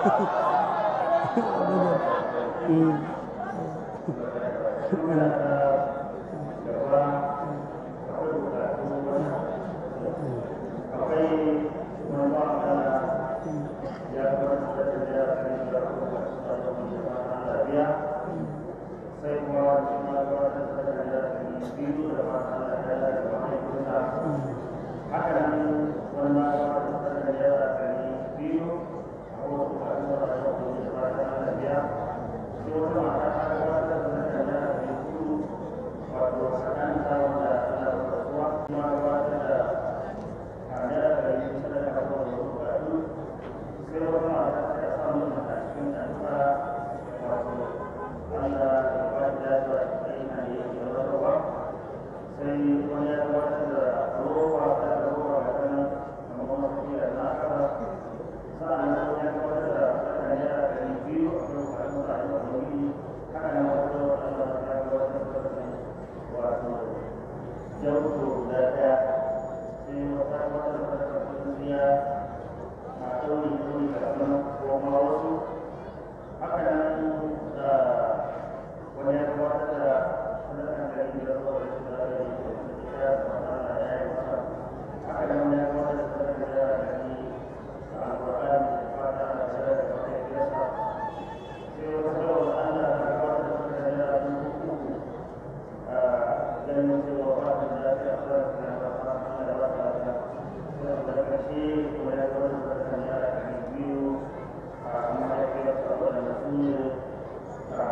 Speaker 3: sai kuma kuma gabatar da da biyu da fata da ya da mahaifinsa haka nan wani ma gabatar da ya da biyu a wasu ƙarfi da rayuwa da ya fata da biya sai wata mata ta gabatar da ya da biyu wato tsakanin samun da ana da rasuwa kuma gabatar da a naira da yi sadaka da wasu ƙarfi sai wata mata ta samu a cikin addu'a wato Allah ya ba da lafiya da ina ne ya rawa sai wani ya gabatar da roba ta roba ga kan amma kuma kuma da na aka sa'an nan ya gabatar da kan ya da biyu a kan kan da ya yi haka nan wata Allah ya gabatar da wato jauto da daya sai wata wata wata kungiya a ɗauri ɗauri da kuma kuma wasu haka nan da wani ya gabatar da sadakan da yake da zuwa da shi da ya yi da ya fara da ya yi masa haka nan wani ya gabatar da sadakan da ya yi a alƙur'ani da fata da sadaka da wata kiyasa sai wata kawai Allah ya gabatar da sadakan da ya yi uku a ganin cewa ba da lafiya a kan da ya fara Allah ya ba ta lafiya sai da ƙarshe kuma ya gabatar da sadakan da ya yi biyu a mahaifiyarsa wadanda sun yi a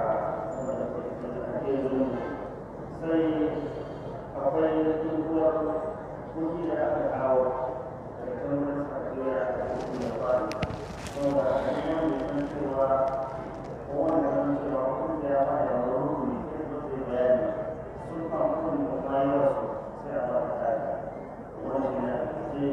Speaker 3: sai akwai tsohuwar kuɗi da aka kawo da kamar sajeriya da kuma da fari wanda a cikin mai san cewa ko wanda san cewa kun da ya fara da rukuni sai zo sai bayani sun fa kun da bayar su sai a ba ta tsari wannan ne a cikin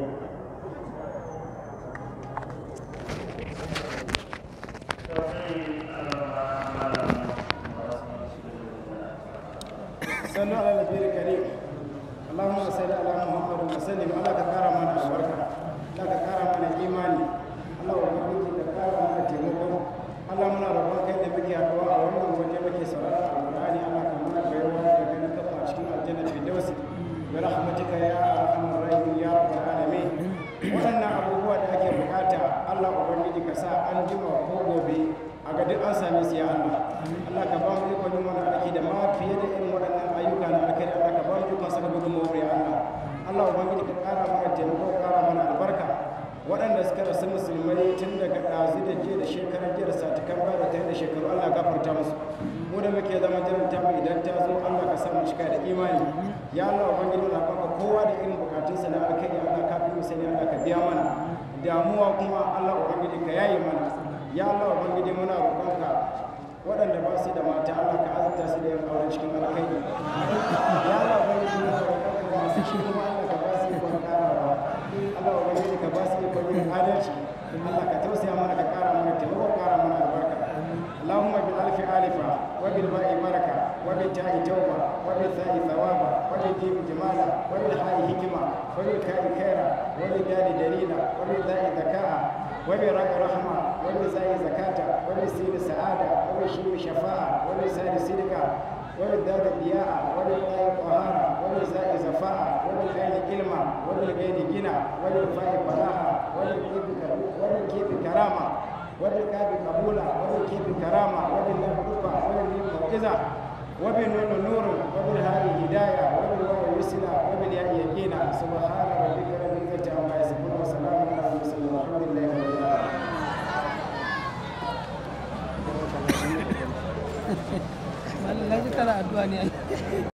Speaker 1: صلوا على النبي الكريم اللهم صل على محمد وسلم الله كقارا من البركة الله كقارا من الإيمان الله وبارك كقارا من التيمم الله من ربنا كيد بك يا دعاء wannan waje muke saurara alqur'ani Allah ka mana bayarwa da ganin kafa a cikin aljanna fi dawsi bi rahmatika ya arhamar rahim ya rabbal alamin wannan abubuwa da ake bukata Allah ubangiji ka sa an jima ko gobe a ga duk an same su ya Allah Allah ka ba mu ikon yin wannan aiki da ma fiye da irin waɗannan ayyuka na alkhairi Allah ka ba mu ikon saka gudunmawar ya Allah Allah ubangiji ka ƙara mana taimako ƙara mana albarka waɗanda suka rasu musulmai tun daga ɗazu da jiya da shekarar jiya da satikan baya da ta da shekaru Allah gafarta musu mu da muke zama jiran ta mu idan ta zo Allah ka sa mu cika da imani ya Allah ubangiji na baka kowa da irin bukatunsa na alkhairi Allah ka fi mu sani Allah ka biya mana damuwa kuma Allah ubangiji ka yaye mana ya Allah ubangiji muna roƙonka waɗanda ba su da mata Allah ka azurta su da yin auren cikin alkhairi ya Allah ubangiji muna roƙonka masu shi kuma Allah ka ba su ikon ƙarawa Allah ubangiji ka ba su ikon yin adalci Allah ka tausaya mana ka ƙara mana taimako ƙara mana albarka اللهم بالألف آلفة وبالباء بركة وبالتاء توبة وبالثاء ثوابا وبالجيم جمالا وبالحاء حكمة وبالكاء خيرا وبالدال دليلا وبالذاء ذكاء وبالراء رحمة وبالزاء زكاة وبالسين سعادة وبالشين شفاعة وبالسين صدقة وبالدال ضياء وبالطاء طهارة وبالزاء زفاء وبالعين علما وبالغين غنى وبالفاء فلاحة وبالكيف كرامة وبالكاب قبولا وبالكيف كرامة وبالله رفع وبالميم موعظة وبالنون نور وبالهاء هداية وبالواو يسرى وبالياء يقينا سبحان ربك رب العزة عما يصفون وسلام على المرسلين والحمد لله رب العالمين
Speaker 2: Malam na ji kana addu'a ne